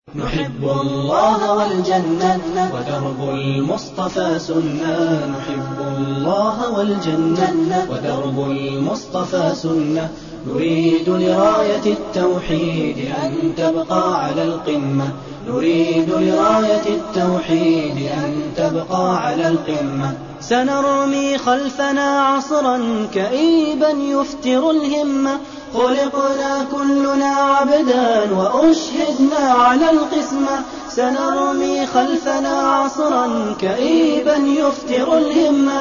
نحب الله والجنة ودرب المصطفى سنة نحب الله والجنة ودرب المصطفى سنة نريد لراية التوحيد أن تبقى على القمة نريد لراية التوحيد أن تبقى على القمة سنرمي خلفنا عصرا كئيبا يفتر الهمة خلقنا كلنا عبدا وأشهدنا على القسمة سنرمي خلفنا عصرا كئيبا يفتر الهمة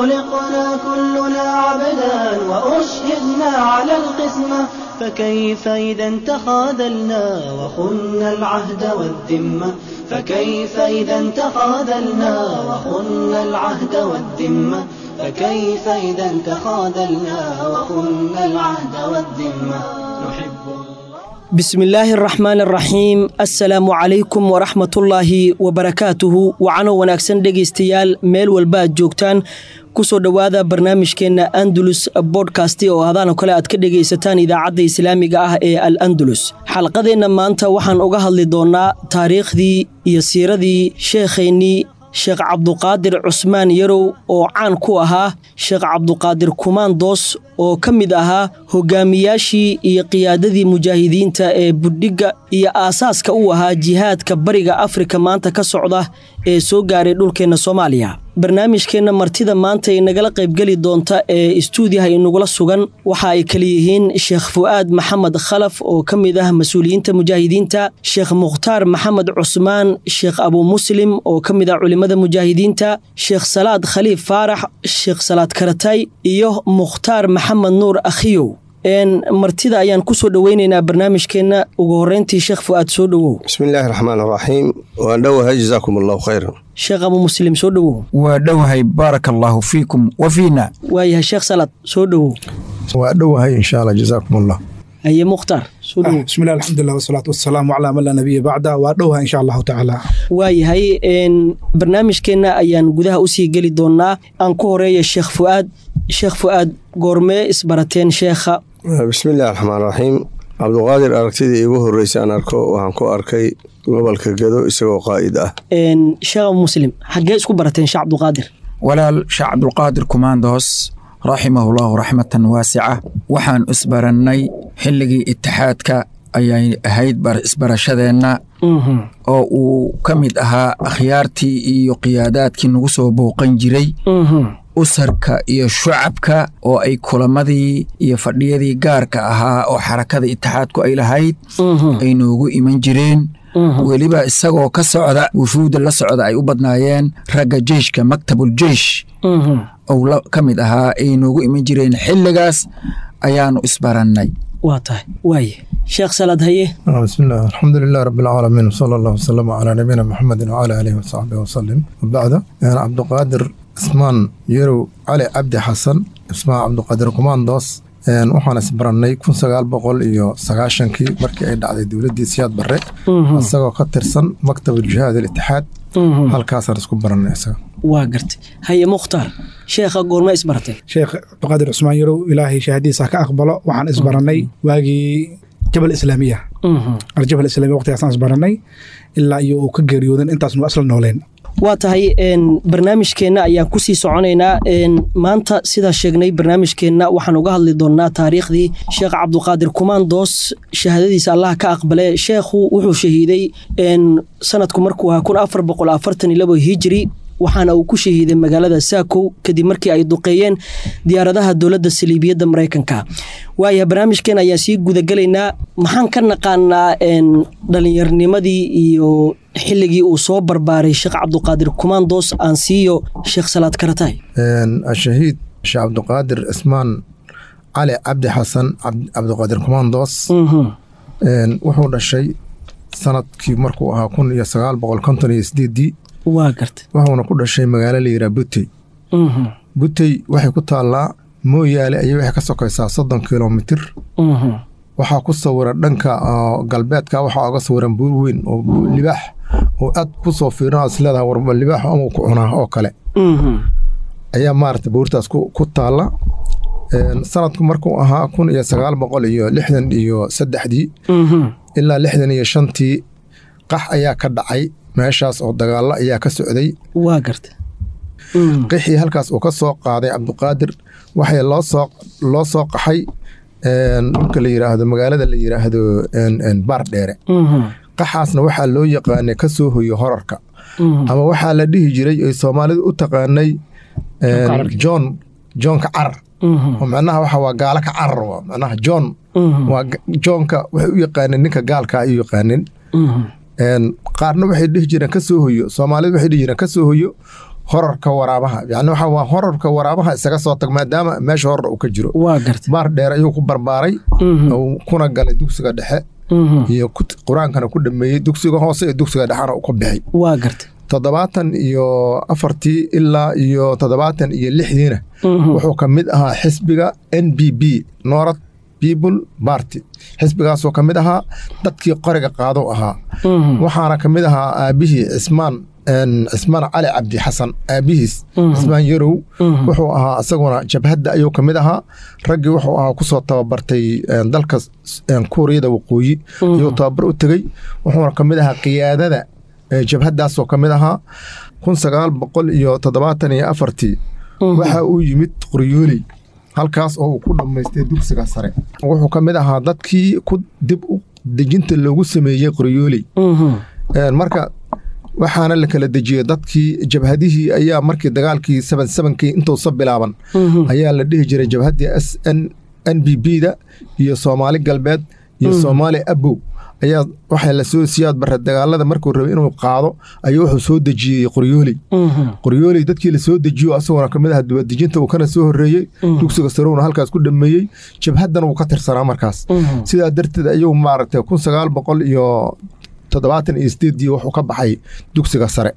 خلقنا كلنا عبدا وأشهدنا على القسمة فكيف إذا تخاذلنا وخنا العهد والذمة فكيف إذا تخاذلنا وخنا العهد والذمة فكيف إذا تخاذلنا وخنا العهد والذمة نحب بسم الله الرحمن الرحيم assalaamu calaykum waraxmatullaahi wabarakaatuhu wacano wanaagsan dhegaystayaal meel walba aad joogtaan kusoo dhowaada barnaamijkeenna andalus bodkasti oo hadaano kale aad ka dhegaysataan idaacadda islaamiga ah ee al andalus xalqadeenna maanta waxaan uga hadli doonnaa taariikhdii iyo siiradii sheekhaynii sheekh cabduqaadir cusmaan yarow oo caan ku ahaa sheekh cabduqaadir kumaandoos oo ka mid ahaa hogaamiyaashii iyo qiyaadadii mujaahidiinta ee budhigga iyo aasaaska u ahaa jihaadka bariga afrika maanta ka socda ee soo gaaray dhulkeenna soomaaliya barnaamijkeenna martida maanta ay nagala qaybgeli doonta ee istuudiyaha inagula sugan waxa ay kala yihiin sheekh fu'aad maxamed khalaf oo ka mid ah mas-uuliyiinta mujaahidiinta sheekh mukhtaar maxamed cusmaan sheekh abu muslim oo ka mid ah culimmada mujaahidiinta sheekh salaad khaliif faarax sheekh salaad karatay iyo mukhtaar maxamed nuur akhiyow martida ayaan kusoo dhoweyneynaa barnaamijkeenna ugu horeyntii sheekh fu'aad soo dhowow bismi illaahi raxmaan raxiim waan dhowahay jazaakum allahu khayran sheekh abu muslim soo dhowow waa dhowahay baaraka allaahu fiikum wa fiina waayahay sheekh salaad soo dhowow waa dhowahay insha allah jazaakum allah haye mukhtaar soo dhowow bismillahi alxamdulilah wasalaatu wasalaamu calaa man laa nabiya bacda waa dhowahay insha allahu tacaala waayahay barnaamijkeenna ayaan gudaha usii geli doonnaa aan ku horeeya sheekh fu'aad sheekh fu'aad goormee isbarateen sheekha bismi illahi raxmaan raxiim cabduqaadir aragtidii iigu horreysay aan arko waxaan ku arkay gobolka gedo isagoo qaa'id ah sheekh abu muslim xaggee isku barateen sheekh cabduqaadir walaal sheekh cabdulqaadir kumaandoos raximahullahu raxmatan waasica waxaan isbarannay xilligii itixaadka ayay ahayd isbarashadeenna oo uu ka mid ahaa akhyaartii iyo qiyaadaadkii nagu soo bouqan jiray usarka iyo shucabka oo ay kulamadii iyo fadhiyadii gaarka ahaa oo xarakada itixaadku ay lahayd ay noogu iman jireen weliba isagoo ka socda wufuudda la socda ay u badnaayeen ragga jeyshka maktabul jeish ou ka mid ahaa ay noogu iman jireen xilligaas ayaanu isbarannay waa tahay waaye sheekh salaad haye bismillaah alxamdu lilah rabi alcaalamiin wsala allah wasalama calaa nabiyina maxamedin wcala aalihi wasaxbihi wasalim wabacda cabduqaadir ismaan yarow cali cabdi xasan ismaan cabduqaadir kumaandoos waxaan isbarannay kun sagaal boqol iyo sagaashankii markii ay dhacday dowladdii siyaad barre isagoo ka tirsan maktab aljihaad alitixaad halkaasaan isku barannay isaga waa gartay haye mukhtaar sheekha goorma isbarateen sheekh cabduqaadir cusmaan yarow ilaahay shahaadiisa ka aqbalo waxaan isbarannay waagii jabal islaamiya aljabal islamiya waqtigaasaan isbarannay ilaa iyo uu ka geeriyoodan intaasnu asla nooleen waa tahay barnaamijkeenna ayaan kusii soconaynaa maanta sidaa sheegnay barnaamijkeenna waxaan uga hadli doonnaa taariikhdii sheekh cabduqaadir kumaandoos shahaadadiisa allah ka aqbale sheekhu wuxuu shahiiday sanadku markuu ahaa kun afar boqol afartan iyo labo hijiri waxaana uu ku shahiiday magaalada saakow kadib markii ay duqeeyeen diyaaradaha dowladda saliibiyadda maraykanka waaya barnaamijkeen ayaan sii gudagelaynaa maxaan ka naqaanaa dhallinyarnimadii iyo xilligii uu soo barbaaray sheekh cabduqaadir kumaandoos aan siiyo sheekh salaad karatay ashahiid sheekh cabduqaadir ismaan cali cabdi xasan cabduqaadir kumaandoos wuxuu dhashay sanadkii markuu ahaa kun iyo sagaal boqol konton iyo sideedii waa garta wuxuuna ku dhashay magaalo la yiraa butey butey waxay ku taallaa mooyaale ayay waxay ka sokaysaa soddon kilomitir waxaa ku sawiran dhanka galbeedka waxaa oga sawiran buur weyn oo libaax oo aad ku soo fiirin is leedahay warba libaax ama ku cunaa oo kale ayaa maarata buurtaas ku taalla sanadku markuu ahaa kun iyo sagaal boqol iyo lixdan iyo saddexdii ilaa lixdan iyo shantii qax ayaa ka dhacay meeshaas oo dagaallo ayaa ka socday waa garta qixii halkaas uu ka soo qaaday cabdiqaadir waxay loo soo loo soo qaxay dhulka la yiraahdo magaalada la yiraahdo baar dheere qaxaasna waxaa loo yaqaanay ka soo hoyo horarka ama waxaa la dhihi jiray ay soomaalidu u taqaanay john johnka carar oo macnaha waxa waa gaalo ka carar waa macnaha john waa johnka waxay u yaqaaneen ninka gaalka ay u yaqaaneen qaarna waxay dhihi jireen ka soo hoyo soomaalidu waxay dhihi jireen ka soo hoyo horarka waraabaha yani waxa waa horarka waraabaha isaga soo tag maadaama meesha horar uu ka jiro waa garta baar dheer ayuu ku barbaaray kuna galay dugsiga dhexe iyo qur-aankana ku dhameeyey dugsiga hoose iyo dugsiga dhexena u ka bixay waa garta toddobaatan iyo afartii ilaa iyo toddobaatan iyo lixdiina wuxuu ka mid ahaa xisbiga n b b north people party xisbigaasoo ka mid ahaa dadkii qoriga qaado ahaa waxaana ka mid ahaa aabihii cismaan cismaan cali cabdi xasan aabihiis cismaan yarow wuxuu ahaa isaguna jabhadda ayuu ka mid ahaa raggii wuxuu ahaa kusoo tababartay dalka kuuriyada waqooyi ayuu tababar u tegey wuxuuna ka mid ahaa qiyaadada jabhaddaasoo ka mid ahaa kun sagaal boqol iyo toddobaatan iyo afartii waxa uu yimid qoryooley halkaas oo uu ku dhammaystay dugsiga sare wuxuu ka mid ahaa dadkii ku dib u dejinta loogu sameeyey qoryooley marka waxaana la kala dejiyey dadkii jabhadihii ayaa markii dagaalkii saban sabankii intuusa bilaaban ayaa la dhihi jiray jabhaddii s n n b b da iyo soomaali galbeed iyo soomaali abow ayaa waxaa lasoo siyaad bare dagaalada markuu rabay inuu qaado ayuu wuxuu soo dejiyey qoryooley qoryooley dadkii lasoo dejiyo asaguna kamid aha dibadejinta uu kana soo horeeyey dugsiga sarowna halkaas ku dhameeyey jabhaddana wuu ka tirsanaa markaas sidaa darteed ayuu maaragtay kun sagaal boqol iyo toddobaatan iyo sideedii wuxuu ka baxay dugsiga sare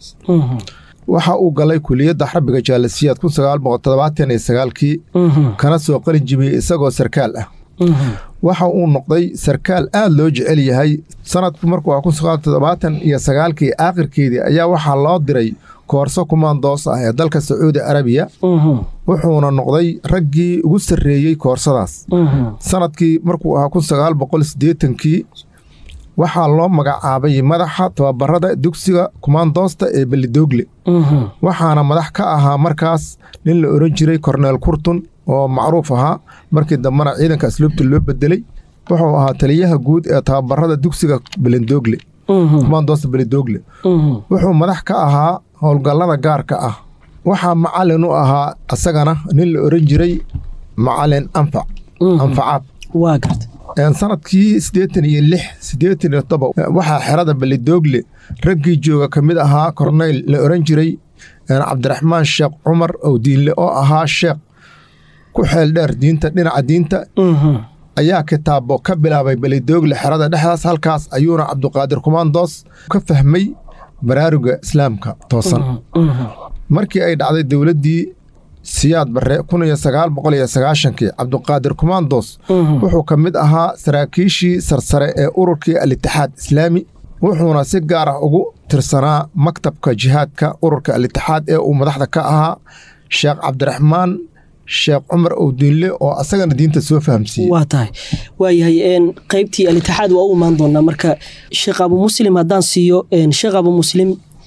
waxa uu galay kuliyadda xarbiga jaalasiyaad kun sagaal boqol toddobaatan iyo sagaalkii kana soo qalin jibiyey isagoo sarkaal ah waxa uu noqday sarkaal aad loo jecel yahay sanadku markuu kun sagaal toddobaatan iyo sagaalkii aakhirkeedii ayaa waxaa loo diray koorso kumaandoos ah ee dalka sacuudi arabiya wuxuuna noqday raggii ugu sarreeyey koorsadaas sanadkii markuu ahaa kun sagaal boqol siddeetankii waxaa loo magacaabay madaxa tababarada dugsiga kumaandoosta ee belidoogle waxaana madax ka ahaa markaas nin la oran jiray korneel kurtun oo macruuf ahaa markii dambena ciidanka asluubta loo bedelay wuxuu ahaa taliyaha guud ee tababarada dugsiga belendogle kumaandoosta beledoogle wuxuu madax ka ahaa howlgallada gaarka ah waxaa macalin u ahaa isagana nin la oran jiray macalin anfac anfacaad waa garta sanadkii siddeetan iyo lix siddeetan iyo toba waxaa xerada belidoogle raggii jooga ka mid ahaa korneyl la oran jiray cabdiraxmaan sheekh cumar owdiinle oo ahaa sheekh ku xeel dheer diinta dhinaca diinta ayaa kitaabo ka bilaabay belidoogle xerada dhexdaas halkaas ayuuna cabduqaadir kumaandoos ka fahmay baraaruga islaamka toosan markii ay dhacday dowladdii siyaad barre kun iyo sagaal boqol iyo sagaashankii cabduqaadir kumaandoos wuxuu ka mid ahaa saraakiishii sarsare ee ururkii al-itixaad islaami wuxuuna si gaar ah ugu tirsanaa maktabka jihaadka ururka al-itixaad ee uu madaxda ka ahaa sheekh cabdiraxmaan sheekh cumar owdiinle oo asagana diinta soo fahamsiiyey waa tahay waayahay qaybtii al-itixaad waa u imaan doonaa marka sheekh abu muslim haddaan siiyo sheekh abu muslim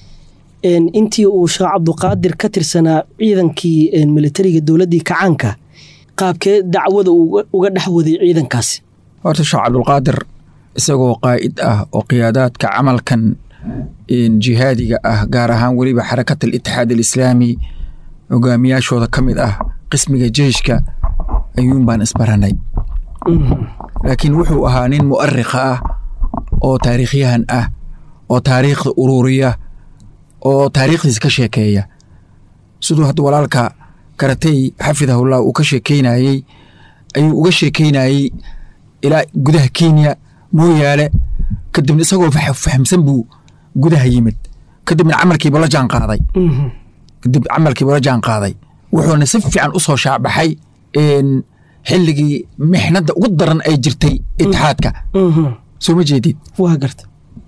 intii uu sheekh cabduqaadir ka tirsanaa ciidankii militariga dowladdii kacaanka qaabkee dacwada uga dhex waday ciidankaasi horta sheekh cabdulqaadir isagoo qaa'id ah oo qiyaadaadka camalkan jihaadiga ah gaar ahaan weliba xarakat alitixaad alislaami hogaamiyaashooda ka mid ah qismiga jeyshka ayuun baan isbaranay laakiin wuxuu ahaa nin mu'arikha ah oo taariikhyahan ah oo taariikhda ururiya oo taariikhdiisa ka sheekeeya siduu hadda walaalka karatay xafidahullah uu ka sheekeynayey ayuu uga sheekeynayey ilaa gudaha kenya mooyaale kadibna isagoo fahamsan buu gudaha yimid kadibna camalkiiba la jaan qaaday kadib camalkiiba la jaan qaaday wuxuuna si fiican u soo shaacbaxay xilligii mixnadda ugu daran ay jirtay itixaadka soo ma jeedid waa garta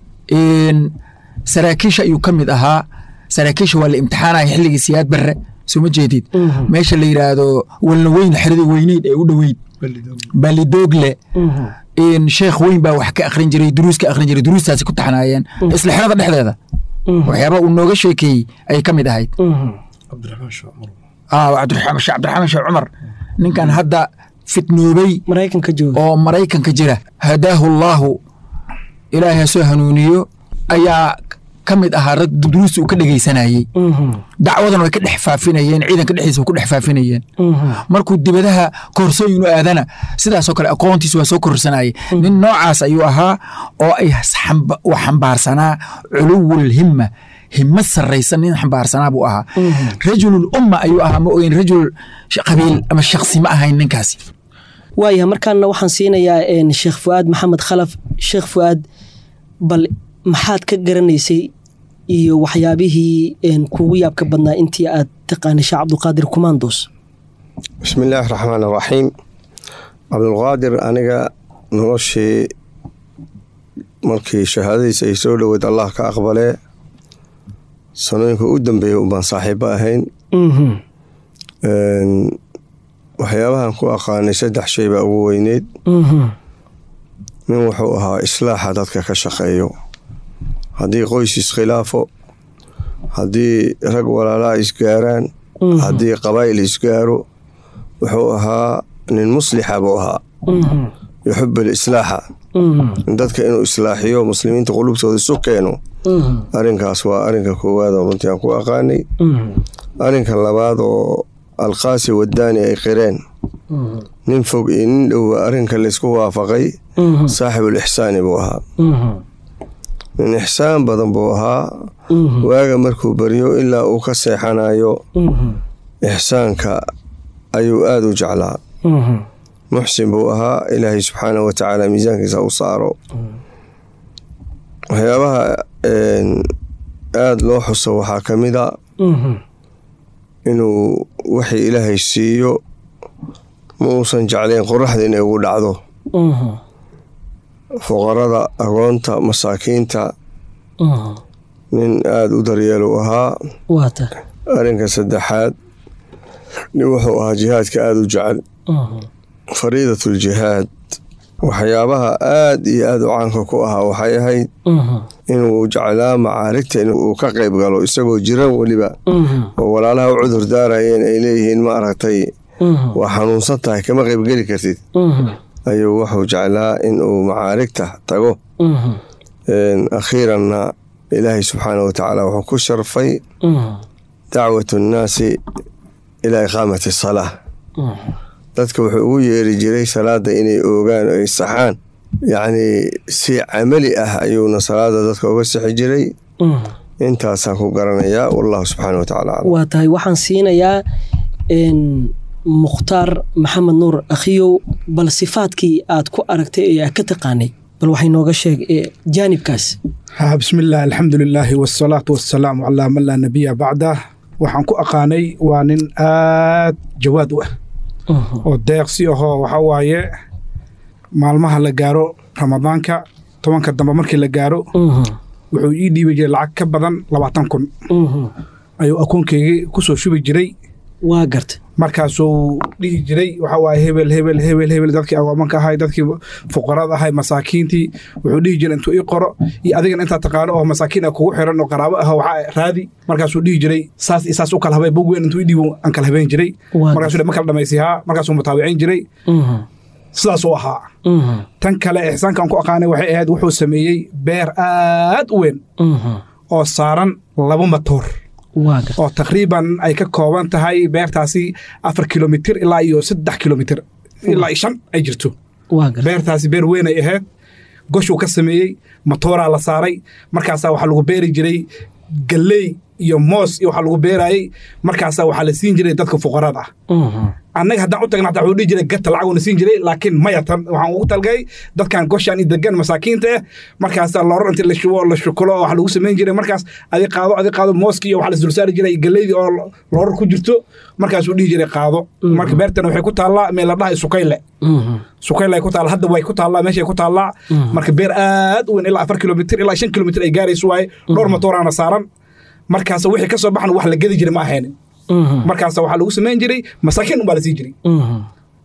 saraakiisha ayuu ka mid ahaa saraakiisha waa la imtixaanaya xilligii siyaad barre soo ma jeedid meesha la yidhaahdo walna weyn xerada weyneyd ee u dhoweyd balidoogle in sheekh weyn baa wax ka akhrin jiray duruus ka akhrin jiray duruustaasi ku taxnaayeen isla xerada dhexdeeda waxyaaba uu nooga sheekeeyey ayay ka mid ahayd cabdiraxmaan sheekh cumar ah cabdiraxmaan sheekh cabdiraxmaan sheekh cumar ninkan hadda fitnoobay maraykanka jooga oo maraykanka jira hadaahu allaahu ilaahay ha soo hanuuniyo ayaa ka mid ahaa rag duruusta uu ka dhegaysanayey dacwadan way ka dhex faafinayeen ciidanka dhexdiisa way ku dhex faafinayeen markuu dibadaha koorsooyin u aadana sidaasoo kale aqoontiisa waa soo korsanayay nin noocaas ayuu ahaa oo ay xamba- uu xambaarsanaa culuwul himma himma sarraysan nin xambaarsanaa buu ahaa rajulul umma ayuu ahaa ma ogeyn rajul sh- qabiil ama shaksi ma ahayn ninkaasi waayahay markaana waxaan siinayaa een, sheekh fu'aad maxamed khalaf sheekh fu'aad bal maxaad ka garanaysay iyo waxyaabihii een, kugu yaabka badnaa intii aad taqaanay sheekh cabdulqaadir kumaandos bismi illaahi raxmaan raxiim cabdulqaadir aniga noloshii markii shahaadadiisa ay soo dhoweyd allah ka aqbalee sanooyinka u dambeeyey unbaan saaxiibo ahayn Een, waxyaabahan ku aqaanay saddex shay baa ugu weyneyd nin wuxuu ahaa islaaxa dadka ka shaqeeyo haddii qoys iskhilaafo haddii rag walaalaa isgaaraan haddii qabaa'il isgaaro wuxuu ahaa nin muslixa buu ahaa yuxibu lislaaxa dadka inuu islaaxiyo muslimiinta qulubtooda isu keeno arrinkaas waa arrinka koowaad oo runtii aan ku aqaanay arrinka labaad oo alqaasi wadaani ay qireen nin fog iyo nin dhowa arrinka laysku waafaqay saaxibul ixsaani buu ahaa nin ixsaan badan buu ahaa waaga markuu baryo ilaa uu ka seexanayo ixsaanka ayuu aada u jeclaa muxsin buu ahaa ilaahay subxaanahu wa tacaala miisaankiisa u saaro waxyaabaha een, aada loo xuso waxaa ka mid a inuu wixii ilaahay siiyo ma uusan jeclayn qoraxda inay ugu dhacdo fuqarada agoonta masaakiinta nin aada u daryeelu ahaa waata arrinka saddexaad nin wuxuu ahaa jihaadka aada u jecel fariidatuljihaad waxyaabaha aada iyo aada u caanka ku ahaa waxay ahayd inuu jeclaa macaarigta in uu ka qayb galo isagoo jiran weliba oo walaalaha u cudur daarayeen ay leeyihiin ma aragtay waa xanuunsan tahay kama qaybgeli kartid ayuu wuxuu jeclaa in uu macaarigta tago Een, akhiiranna ilaahay subxaana wa tacaala wuxuu ku sharfay dacwatu nnaasi ilaa iqaamati salaa dadka wuxuu ugu yeeri jiray salaada inay oogaan oo ay saxaan yacni si camali ah ayuuna salaada dadka uga sixi jiray intaasaan ku garanayaa wallahu subxaana wa tacaala aclam waa tahay waxaan siinayaa een, mukhtaar maxamed nuur akhiyow bal sifaadkii aad ku aragtay ee aad ka taqaanay bal waxay nooga sheeg ee jaanibkaas ها بسم الله الحمد لله والصلاة والسلام على من لا نبي بعده waxaan ku aqaanay waa nin aad jawaad u ah oo deeqsi ahoo waxa waaye maalmaha la gaaro ramadaanka tobanka dambe markii la gaaro wuxuu ii dhiibi jiray lacag ka badan labaatan kun ayuu akoonkeygii ku soo shubi jiray waa garta markaasuu dhihi jiray waxa waaye hebel hebel hebel hebel dadkii agoomanka ahay dadkii fuqarada ahay masaakiintii wuxuu dhihi jiray intuu ii qoro iyo adigan intaa taqaano oo masaakiin ah kugu xiran oo qaraabo ah waxaa raadi markaasuu dhihi jiray saas iyo saas u kala habay bog weyn intuu ii dhiibo aan kala habeen jiray Waa markaasuu ma kala dhamaysihaa markaasuu mutaawicin jiray sidaasuu ahaa tan kale ixsaankaan ku aqaanay waxay ahayd wuxuu sameeyey beer aad u weyn oo saaran laba matoor waa garta oo taqriiban ay ka kooban tahay beertaasi afar kilomitir ilaa iyo saddex kilomitir ilaa iyo shan ay jirto waa garta beertaasi beer weyn ay ahayd goshuu ka sameeyey matooraa la saaray markaasaa waxaa lagu beeri jiray galley iyo moos iyo waxaa lagu beerayey markaasaa waxaa la siin jiray dadka fuqarada ah annaga haddaan u tagna hataa wuxuu dhihi jiray gata lacag uuna siin jiray laakiin maya tan waxaan ugu talgay dadkan goshaan i degan masaakiinta ah markaasaa lorar inti la shubo la shukulo waxa lagu samayn jiray markaas adi qaado adi qaado mooski iyo waxa la isdulsaari jiray galeydii oo lorar ku jirto markaasuu dhihi jiray qaado marka beertana waxay ku taallaa meel la dhahay sukayle sukayle ay ku taalla hadda way ku taallaa meeshay ku taallaa marka beer aad u weyn ilaa afar kilomitir ilaa shan kilomitir ay gaarayso waaye dhowr matooraana saaran markaas wixii ka soo baxan wax la gedi jiray ma ahaynin markaas waxaa lagu samayn jiray masaakiin unbaa la sii jiray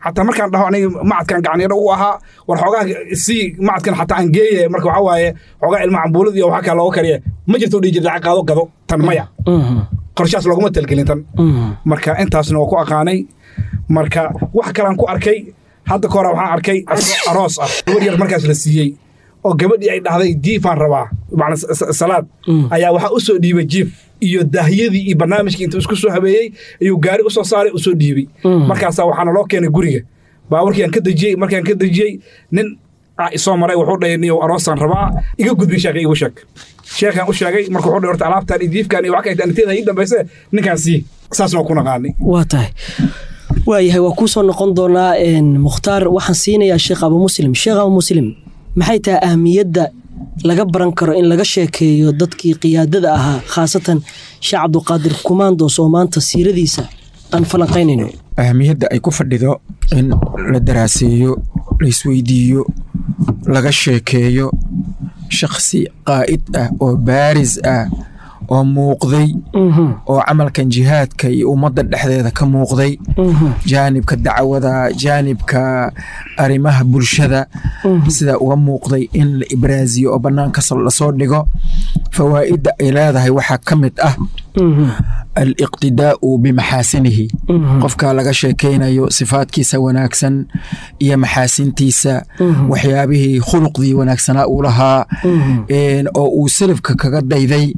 xataa markaan dhaho aniga macadkan gacanyadho u ahaa war xoogaa si macadkan xataa aan geeye marka waxaa waaye xoogaa ilma cambuulad iyo waxaa kaa looga kariya ma jirto dhihi jirta lacag qaado gado tan maya qorshahaas looguma talgelin tan marka intaasna waa ku aqaanay marka wax kalaan ku arkay hadda ka hore waxaan arkay aroos ah gabar yar markaas la siiyey oo gabadhii ay dhahday jiifaan rabaa macna salaad ayaa waxaa u soo dhiibay jiif iyo daahiyadii iyo barnaamijkii intuu isku soo habeeyey ayuu gaari usoo saaray u soo dhiibay markaasaa waxaana loo keenay guriga baawarkii aan ka dejiyey markaan ka dejiyey nin isoo maray wuxuu dhahay niyow aroosaan rabaa iga gudbi sheekha igu sheeg sheekhaan u sheegay marka wuxuu dhahay horta alaabtaan iyo diifkaan iyo wax kayta aniteeda ii dambayse ninkaan sii saasna waa ku naqaanay waa tahay waayahay waa kuu soo noqon doonaa mukhtaar waxaan siinayaa sheekh abu muslim sheekh abu muslim maxay tahay ahmiyadda laga baran karo in laga sheekeeyo dadkii qiyaadada ahaa khaasatan sheekh cabduqaadir kumaandoos oo maanta siiradiisa aan falanqaynayno ahmiyadda ay ku fadhido in la daraaseeyo la isweydiiyo laga sheekeeyo shakhsi qaa'id ah oo baaris ah oo muuqday oo camalkan jihaadka iyo ummadda dhexdeeda ka muuqday jaanibka dacwada jaanibka arrimaha bulshada sida uga muuqday in la ibraaziyo oo bannaanka lasoo dhigo fawaa'idda ay leedahay waxaa ka mid ah aliqtidaa'u bimaxaasinihi qofka laga sheekaynayo sifaadkiisa wanaagsan iyo maxaasintiisa waxyaabihii khuluqdii wanaagsanaa uu lahaa oo uu salafka kaga dayday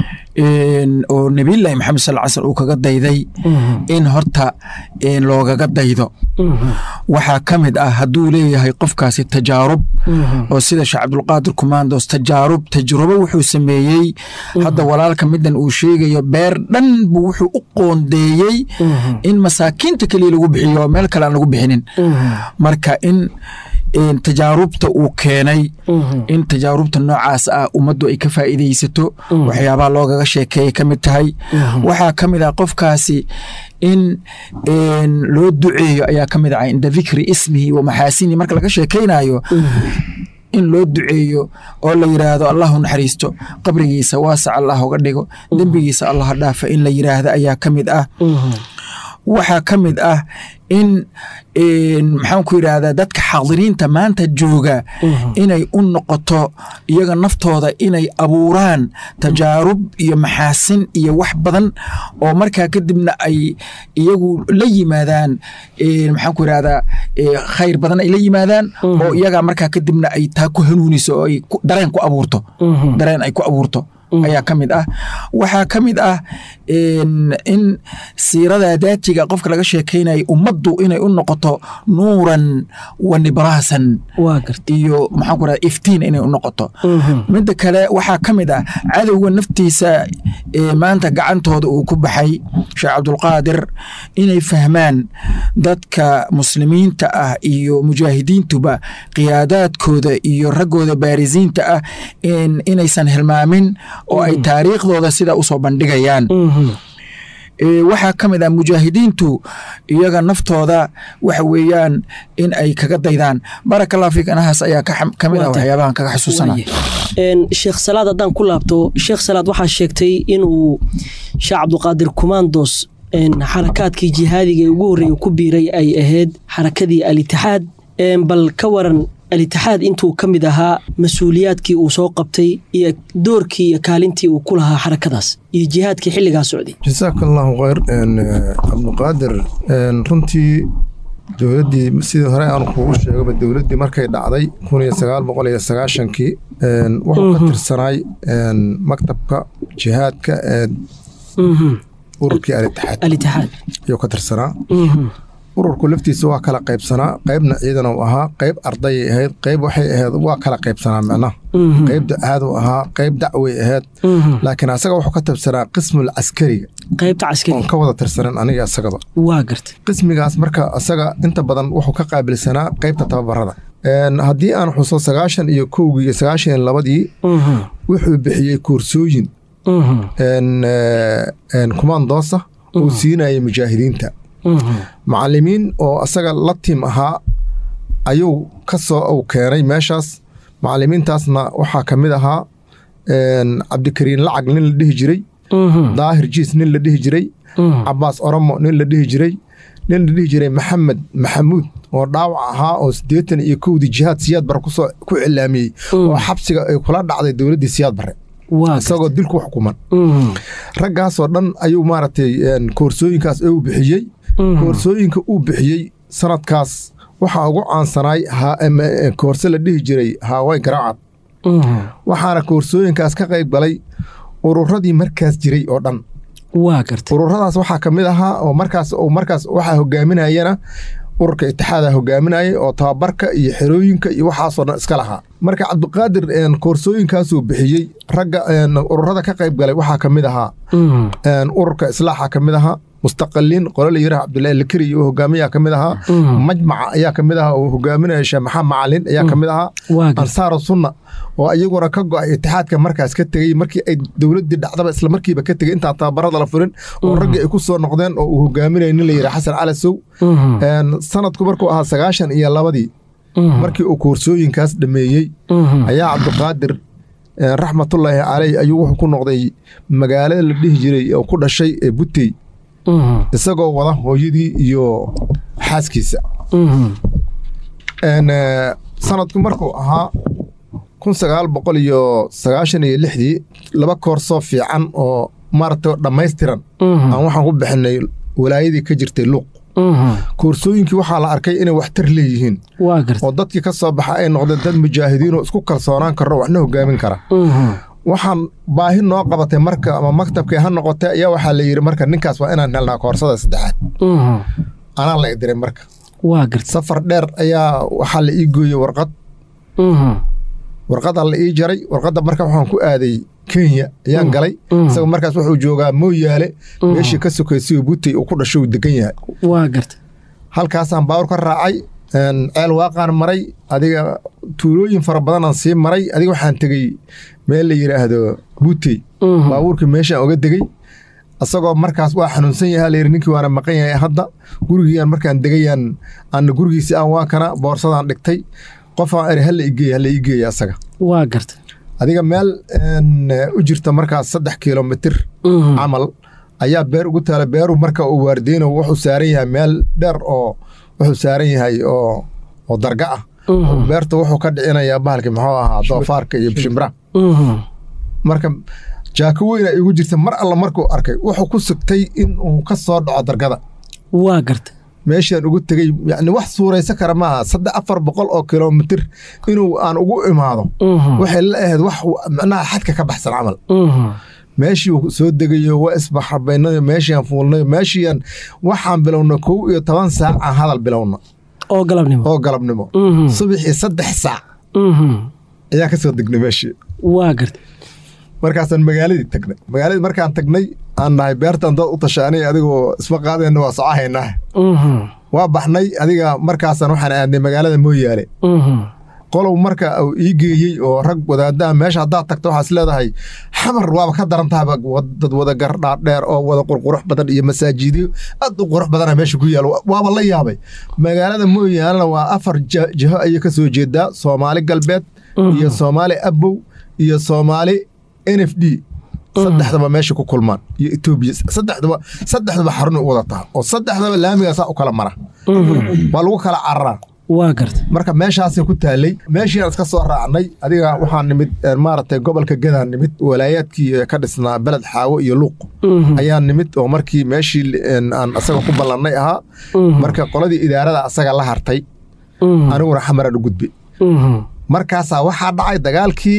oo nebiyullaahi maxamed sal sl uu kaga dayday in horta loogaga daydo waxaa ka mid ah hadduu leeyahay qofkaasi tajaarub oo sida sheekh cabdulqaadir kumaandos tajaarub tajrubo wuxuu sameeyey hadda walaalka midan uu sheegayo beer dhan buu wuxuu u qoondeeyey in masaakiinta keliya lagu bixiyo meel kale aan lagu bixinin marka in tajaarubta uu keenay in tajaarubta noocaas ah ummaddu ay ka faa'iidaysato waxyaabaha loogaga sheekeeyay ka mid tahay waxaa ka mid ah qofkaasi in loo duceeyo ayaa ka mid ah cinda dikri ismihi wa maxaasinihi marka laga sheekaynayo in loo duceeyo oo la yidhaahdo allahu naxariisto qabrigiisa waasac allah uga dhigo dembigiisa allah dhaafa in la yidhaahda ayaa ka mid ah waxaa ka mid ah in maxaan ku yidhaahdaa dadka xaadiriinta maanta jooga inay u noqoto iyaga naftooda inay abuuraan tajaarub iyo maxaasin iyo wax badan oo markaa kadibna ay iyagu la yimaadaan maxaan ku yidhahdaa khayr badan ay la yimaadaan oo iyagaa markaa kadibna ay taa ku hanuuniso oo ay dareen ku abuurto dareen ay ku abuurto ayaa ka mid ah waxaa ka mid ah in siirada daatiga qofka laga sheekaynaya ummaddu inay u noqoto nuuran wa nibraasan iyo maxaan ku rahda iftiin inay u noqoto midda kale waxaa ka mid ah cadowga naftiisa maanta gacantooda uu ku baxay sheekh cabdulqaadir inay fahmaan dadka muslimiinta ah iyo mujaahidiintuba qiyaadaadkooda iyo raggooda baarisiinta ah inaysan hilmaamin oo ay taariikhdooda sidaa usoo bandhigayaan waxaa ka mid ah mujaahidiintu iyaga naftooda waxa weeyaan in ay kaga daydaan baraka allah fiik anahaas ayaa ka mid ah waxyaabahan kaga xusuusana sheekh salaad haddaan ku laabto sheekh salaad waxaa sheegtay inuu sheekh cabduqaadir kumaandos xarakaadkii jihaadiga ee ugu horreeya ku biiray ay ahayd xarakadii al-itixaad bal ka waran al-itixaad intuu ka mid ahaa mas-uuliyaadkii uu soo qabtay iyo doorkii iyo kaalintii uu ku lahaa xarakadaas iyo jihaadkii xilligaa socday jasaaka allahu khayr cabduqaadir runtii dowladdii sidii hore aan kuugu sheegaba dowladdii markay dhacday kun iyo sagaal boqol iyo sagaashankii wuxuu ka tirsanaay maktabka jihaadka ee ururkii al-itixaad ayuu ka tirsanaa ururku laftiisa waa kala qaybsanaa qaybna ciidan uu ahaa qayb ardayay ahayd qayb waxay ahayd waa kala qaybsanaa micnaha qayb ducaad uu ahaa qayb dacway ahayd laakiin asaga wuxuu ka tirsanaa qismul caskariga qaybta caskari oon ka wada tirsanan aniga isagaba waa gartay qismigaas marka asaga inta badan wuxuu ka qaabilsanaa qaybta tababarada haddii aan xuso sagaashan iyo kowgii iyo sagaashan iyo labadii wuxuu bixiyey koorsooyin kumandoosa uu siinayay mujaahidiinta macalimiin oo asaga la tiim ahaa ayuu ka soo u keenay meeshaas macalimiintaasna waxaa ka mid ahaa cabdikariin lacag nin la dhihi jiray daahir jiis nin la dhihi jiray cabaas oromo nin la dhihi jiray nin la dhihi jiray maxamed maxamuud oo dhaawac ahaa oo siddeetan iyo kowdii jihaad siyaad bare kusoo ku cilaamiyey oo xabsiga ay kula dhacday dowladdii siyaad bare waa isagoo gartay. dil ku xukuman Mhm. raggaasoo dhan ayuu maaragtay een, koorsooyinkaas ee uu bixiyey Mhm. koorsooyinka uu bixiyey sanadkaas waxaa ugu caansanaay ha- em, eh, koorse la dhihi jiray haaway garaacad Mhm. waxaana koorsooyinkaas ka qayb galay ururadii markaas jiray oo dhan waa gartay ururadaas waxaa ka mid ahaa oo markaas oo markaas waxaa hogaaminayana ururka itixaada hogaaminayay oo tababarka iyo xerooyinka iyo waxaasoo dhan iska lahaa marka cabdiqaadir een, koorsooyinkaasuu bixiyey ragga een, ururada ka qayb galay waxaa ka mid ahaa Mhm. een, ururka islaaxa ka mid ahaa mustaqaliin qolo la yiraha cabdilaahi lakari oo hogaamiyaa ka mid ahaa Mhm. majmaca ayaa ka mid ahaa oo hogaaminaya sheekh maxamed macalin ayaa ka mid ahaa waa gartay. ansaaru sunna oo iyaguna ka go'ay itixaadka markaas ka tegey markii ay dowladdii dhacdaba isla markiiba ka tegey intaan tababarada la furin oo raggii ay ku soo noqdeen oo uu hogaaminaya nin la yidhaha xasan cali sow Mhm. Een, sanadku markuu ahaa sagaashan iyo labadii Mhm. markii uu koorsooyinkaas dhameeyey Mhm. ayaa cabdiqaadir een, raxmatullaahi caleyh ayuu wuxuu ku noqday magaalada la dhihi jiray oo ku dhashay ee butey Mhm. isagoo wada hooyadii iyo xaaskiisa Mhm. Een, eh, sanadku markuu ahaa kun sagaal boqol iyo sagaashan iyo lixdii laba koorsoo fiican oo maaragtay dhammaystiran Mhm. aan waxaan ku bixinay walaayadii ka jirtay luuq Mhm. koorsooyinkii waxaa la arkay inay waxtar leeyihiin waa gartay. oo dadkii ka soo baxa ay noqdeen dad mujaahidiin oo isku kalsoonaan karo waxna hogaamin kara Mhm. waxaan baahi noo qabatay marka ama maktabkii ha noqotay ayaa waxaa la yidhi marka ninkaas waa inaan helnaa koorsada saddexaad Mhm. anaa la idiray marka waa gartay. safar dheer ayaa waxaa la ii gooyey warqad Mhm. warqadaa la ii jaray warqadda marka waxaan ku aaday kenya ayaan galay Mm. isagoo markaas wuxuu joogaa mooyaale meeshii ka sokaysay oo butey uu ku dhashay uu degan yahay waa gartay. halkaasaan baawur ka raacay een, ceel waaqaan maray adiga tuulooyin fara badanaan sii maray adiga waxaan tegey meel la yidhaahdo butey Mhm. baabuurkii meeshaan oga degey asagoo markaas waa xanuunsan yahay layidhi ninkii waana maqan yahay hadda gurigiiaan markaan degayaan aana gurigiisi aan waa kana boorsadaan dhigtay qofaan eri hala igeey hala ii geeya asaga waa gartay. adiga meel een, u jirta markaas saddex kilomitir Mhm. camal ayaa beer ugu taala beeru marka uu waardeyno wuxuu saaran yahay meel dheer oo wuxuu saaran yahay oo oo darga ah Mhm. beerta wuxuu ka dhicinayaa bahalkii muxuu ahaa doofaarka iyo shimbira Mhm. marka jaako weyna igu jirta mar alla markuu arkay wuxuu ku sugtay in uu ka soo dhaco dargada waa gartay. meeshaan ugu tegey yani wax suuraysa kara maaha saddex afar boqol oo kilomitir inuu aan ugu imaado Mhm. waxay la ahayd wax macnaha xadka ka baxsan camal Mhm. meeshii uu soo degayo waa isbaxarbaynayo meeshiaan fuulnayo meeshiiaan waxaan bilowna kow iyo toban saac aan hadal bilowna oo galabnimo. oo galabnimo Mhm. subaxii saddex saac Mhm. ayaan ka soo degnay meeshii waa gartay. markaasaan magaaladii tagnay magaaladii markaan tagnay aan nahay beertan dad u tashaanay adigoo isma qaadayna waa socahaynaa Mhm. waa baxnay adiga markaasaan waxaan aadnay magaalada mooyaale Mhm. qolow marka uu ii geeyey oo rag wadaadaha meesha haddaad tagto waxaad is leedahay xamar waaba ka daran tahaba wad- dad wada gardhaadheer oo wada qurqurux badan iyo masaajidiyo aad u qurux badana meesha ku yaalo waaba la yaabay magaalada mooyaalena waa afar ja- jiho ayay ka soo jeedaa soomaali galbeed iyo soomaali abow iyo soomaali n f d saddexdaba meesha ku kulmaan iyo etoobiya saddexdaba saddexdaba xarun u wada taha oo saddexdaba laamigaasaa u kala mara waa lagu kala cararaa waa gartay. marka meeshaasay ku taalay meeshiiaan iska soo raacnay adiga waxaa nimid eh, maaragtay gobolka gadaan nimid walaayaadkii eh, ka dhisnaa beled xaawo iyo luuq Mhm. ayaa nimid oo markii meeshii en, aan asaga ku ballannay ahaa Mhm. marka qoladii idaarada asaga la hartay Mhm. aniguna xamaraan u gudbay Mhm. markaasaa waxaa dhacay dagaalkii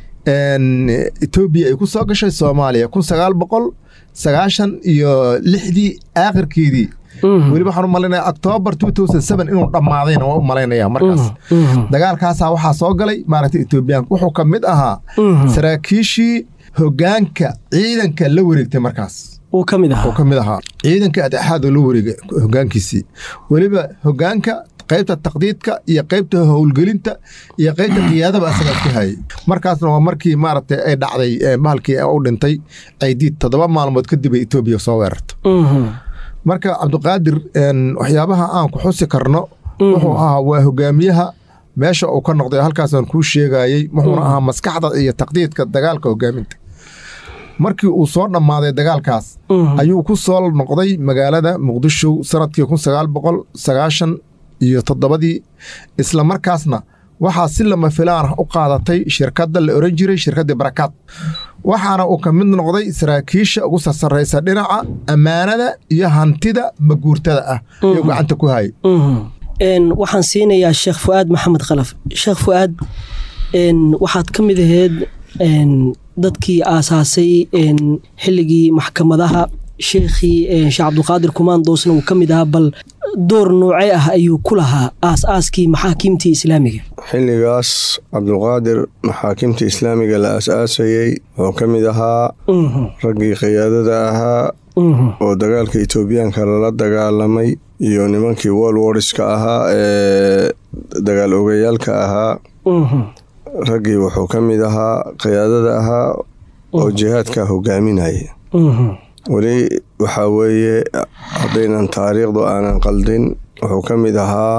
en, etoobiya ay ku soo gashay soomaaliya kun sagaal boqol sagaashan iyo lixdii aakhirkeedii Mhm. weliba waxaan u malaynaya octoobar inuu dhammaadayna waa u malaynaya markaas Mhm. dagaalkaasaa waxaa soo galay maaragtay etoobiyaanka wuxuu ka mid ahaa Mhm. saraakiishii hoggaanka ciidanka la wareegtay markaas uu ka mid uu ahaa. ka mid ahaa ciidanka adexaad oo la wareegay hoggaankiisii weliba hoggaanka qaybta taqdiidka iyo qaybta howlgelinta iyo qaybta qiyaadaba asagaa ku hayay markaasna waa markii maaragtay ay dhacday eh, bahalkii u dhintay caydiid toddoba maalmood kadib ay etoobiya soo weerarto Mhm. marka cabdiqaadir en, waxyaabaha aan ku xusi karno wuxuu ahaa waa hogaamiyaha meesha uu ka noqday halkaasaan kuu sheegayey wuxuuna ahaa maskaxda iyo taqdiidka dagaalka hogaaminta markii uu soo dhammaaday dagaalkaas ayuu ku soo noqday magaalada muqdisho sanadkii kun sagaal boqol sagaashan iyo toddobadii isla markaasna waxaa si lama filaan ah u qaadatay shirkadda la oran jiray shirkaddii barakaad waxaana uu ka mid noqday saraakiisha ugu sarsaraysa dhinaca ammaanada iyo hantida maguurtada ah ayuu gacanta ku hayay waxaan siinayaa sheekh fu'aad maxamed khalaf sheekh fu'aad waxaad ka mid ahayd dadkii aasaasay xilligii maxkamadaha sheekhii sheekh cabdulqaadir kumaandoosna uu ka mid ahaa bal door noocee ah ayuu ku lahaa aas-aaskii maxaakiimtii islaamiga xilligaas cabdulqaadir maxaakimta islaamiga la aas-aasayey wuxuu ka mid ahaa raggii khiyaadada ahaa oo dagaalka etoobiyaanka lala dagaalamay iyo nimankii wolworiska ahaa ee dagaal ogayaalka ahaa raggii wuxuu ka mid ahaa khiyaadada ahaa oo jihaadka hogaaminaya weli waxaa weeye haddaynan taariikhdu aanan qaldin wuxuu ka mid ahaa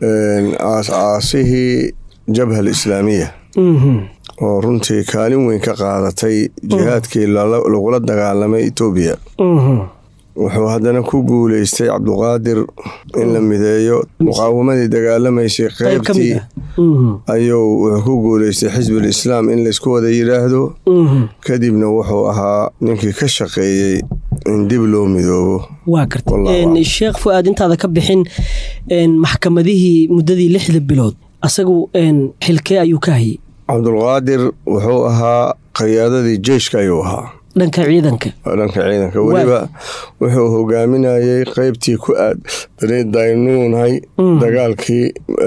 aas-aasihii jabha alislaamiya oo runtii kaalin weyn ka qaadatay jihaadkii lagula dagaalamay etoobiya wuxuu haddana ku guuleystay cabduqaadir in la mideeyo muqaawamadii dagaalamaysay qeybtii ayuu wuxuu ku guuleystay xisbul islaam in laysku wada yidhaahdo kadibna wuxuu ahaa ninkii ka shaqeeyey in dib loo midoobo waa garta sheekh fu'aad intaada ka bixin maxkamadihii muddadii lixda bilood asagu xilkee ayuu ka hayay cabdulqaadir wuxuu ahaa khiyaadadii jeyshka ayuu ahaa dhanka ciidanka dhanka ciidanka weliba wuxuu hogaaminayey qeybtii ku aadbanay daynuunhay dagaalkii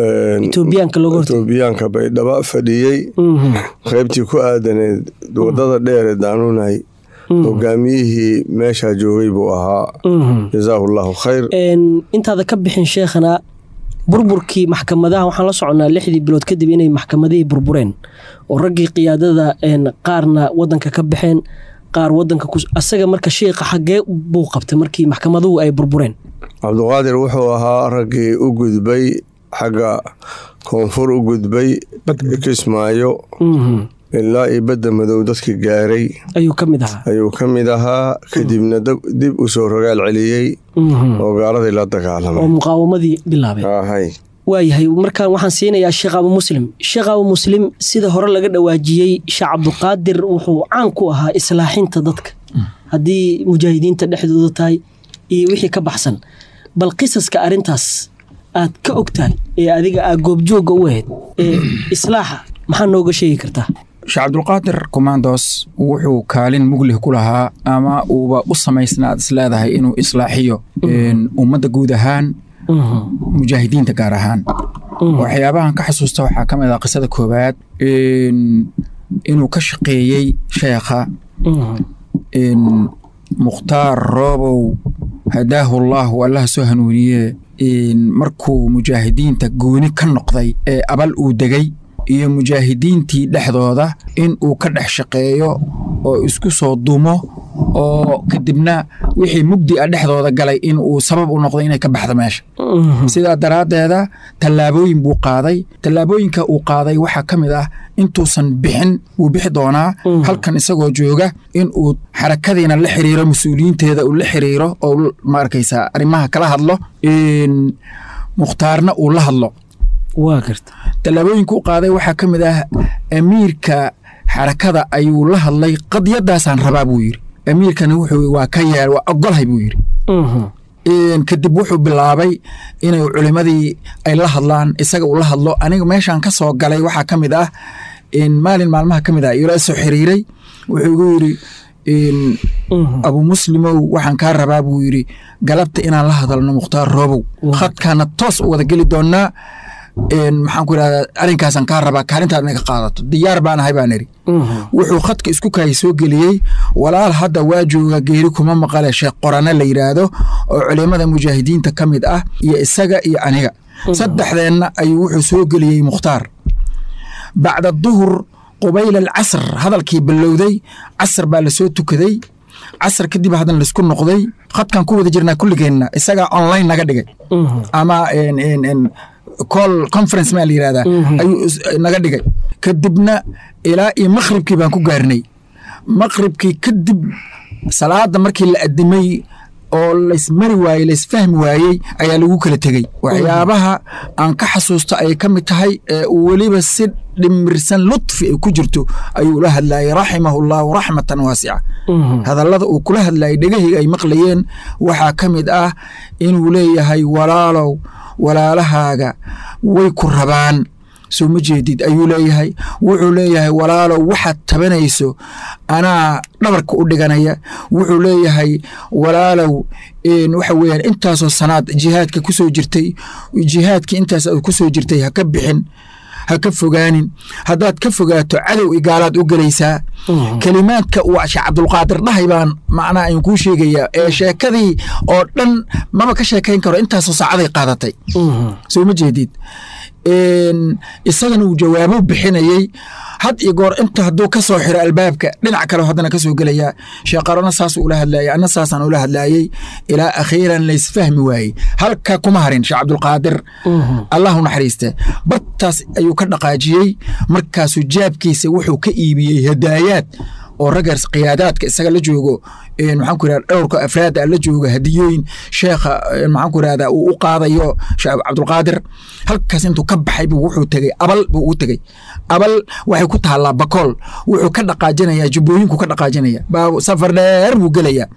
etoobiyaanka baydhaba fadhiyey qeybtii ku aadaneed wadada dheer ee daanuunhay hogaamiyihii meeshaa joogay buu ahaa jazaahu llahu khayr intaada ka bixin sheekhana burburkii maxkamadaha waxaan la soconnaa lixdii bilood kadib inay maxkamadihii burbureen oo raggii qiyaadada qaarna wadanka ka baxeen qaar wadanka asaga marka sheikha xaggee buu qabtay markii maxkamaduhu ay burbureen cabduqaadir wuxuu ahaa raggii u gudbay xagga koonfur u gudbay kismaayo ilaa iyo badda madow dadka gaaray ayuu ka mid ahaa ayuu ka mid ahaa kadibna dib u soo rogaal celiyey oo gaaladii la dagaalamay oo muqaawamadii bilaabay waayahay markaan waxaan siinayaa sheekh abu muslim sheekh abu muslim sida hore laga dhawaajiyey sheekh cabduqaadir wuxuu caan ku ahaa islaaxinta dadka haddii mujaahidiinta dhexdooda tahay iyo wixii ka baxsan bal qisaska arrintaas aad ka ogtahay ee adiga aa goobjoogga u ahayd ee islaaxa maxaa nooga sheegi kartaa sheekh cabdulqaadir kumaandoos wuxuu kaalin muglih ku lahaa ama uuba u samaysna aad isleedahay inuu islaaxiyo ummadda guud ahaan mujaahidiinta gaar ahaan waxyaabahan ka xasuusta waxaa ka mid ah qisada koowaad inuu ka shaqeeyey sheekha mukhtaar roobow hadaahu allaahu allaha soo hanuuniye markuu mujaahidiinta gooni ka noqday ee abal uu degay iyo mujaahidiintii dhexdooda in uu ka dhex shaqeeyo oo isku soo dumo oo kadibna wixii mugdi a dhexdooda galay in uu sabab u noqdo inay ka baxdo meesha sidaa daraaddeeda tallaabooyin buu qaaday tallaabooyinka uu qaaday waxaa ka mid ah intuusan bixin wuu bixi doonaa halkan isagoo jooga in uu xarakadiina la xiriiro mas-uuliyiinteeda uu la xiriiro oo ma arkaysaa arrimaha kala hadlo mukhtaarna uu la hadlo waa garta tallaabooyinka u qaaday waxaa ka mid ah amiirka xarakada ayuu la hadlay qadiyadaasaan rabaa buu yidhi amiirkana wuxuu waa ka yeel waa ogolhay buu yidhi kadib wuxuu bilaabay inay culimadii ay la hadlaan isaga uu la hadlo aniga meeshaan ka soo galay waxaa ka mid ah maalin maalmaha ka mid ah ila soo xiriiray wuxuu igu yidhi abu muslimow waxaan kaa rabaa buu yidhi galabta inaan la hadalno mukhtaar roobow khadkaana toos u wada geli doonaa maxaan ku idhahdaa arrinkaasaan kaa rabaa kaalintaad inay ka qaadato diyaar baan ahay baan idhi wuxuu khadka isku kahay soo geliyey walaal hadda waa jooga geeri kuma maqale sheekh qorane la yidhaahdo oo culimada mujaahidiinta ka mid ah iyo isaga iyo aniga saddexdeenna ayuu wuxuu soo geliyey mukhtaar bacda duhur qubayla alcasr hadalkii bilowday casr baa lasoo tukaday casr kadib haddana laisku noqday khadkan ku wada jirnaa kulligeenna isagaa online naga dhigay ama call conference maa la yidhahdaa ayuu naga dhigay kadibna ilaa iyo makhribkii baan ku gaarnay maqribkii kadib salaada markii la adimay oo laysmari waayey laysfahmi waayey ayaa lagu kala tegey waxyaabaha aan ka xasuusta ayay ka mid tahay ee uu weliba si dhimirsan lutfi ay ku jirto ayuu la hadlayay raximahu llahu raxmatan waasica hadallada uu kula hadlayay dhegahayga ay maqlayeen waxaa ka mid ah inuu leeyahay walaalow walaalahaaga way ku rabaan soo ma jeedid ayuu leeyahay wuxuu leeyahay walaalow waxaad tabanayso anaa dhabarka u dhiganaya wuxuu leeyahay walaalow waxa weeyaan intaasoo sanaad jihaadka ku soo jirtay jihaadkii intaas aad ku soo jirtay ha ka bixin ha ka fogaanin haddaad ka fogaato cadow igaalaad u gelaysaa kelimaadka uu sheekh cabdulqaadir dhahay baan macnaha aan kuu sheegayaa ee sheekadii oo dhan maba ka sheekayn karo intaasoo saacaday qaadatay soo ma jeedid isagana uu jawaabo bixinayey had iyo goor inta hadduu ka soo xiro albaabka dhinac kale haddana ka soo gelayaa sheeqarona saas ula hadlayay anna saasaan ula hadlaayey ilaa akhiiran laysfahmi waayey halka kuma harin sheekh cabdulqaadir allahu naxariiste bartaas ayuu ka dhaqaajiyey markaasuu jaabkiisa wuxuu ka iibiyey hadaayaad oo ragga qiyaadaadka isaga la joogo maxaan ku irahda dhowrka afraada la jooga hadiyooyin sheekha maxaan ku irahda uu u qaadayo sheekh cabdulqaadir halkaas intuu ka baxay buu wuxuu tegey abal buu ugu tegey abal waxay ku taallaa bakool wuxuu ka dhaqaajinayaa jubbooyinku ka dhaqaajinaya baa safar dheer buu gelayaa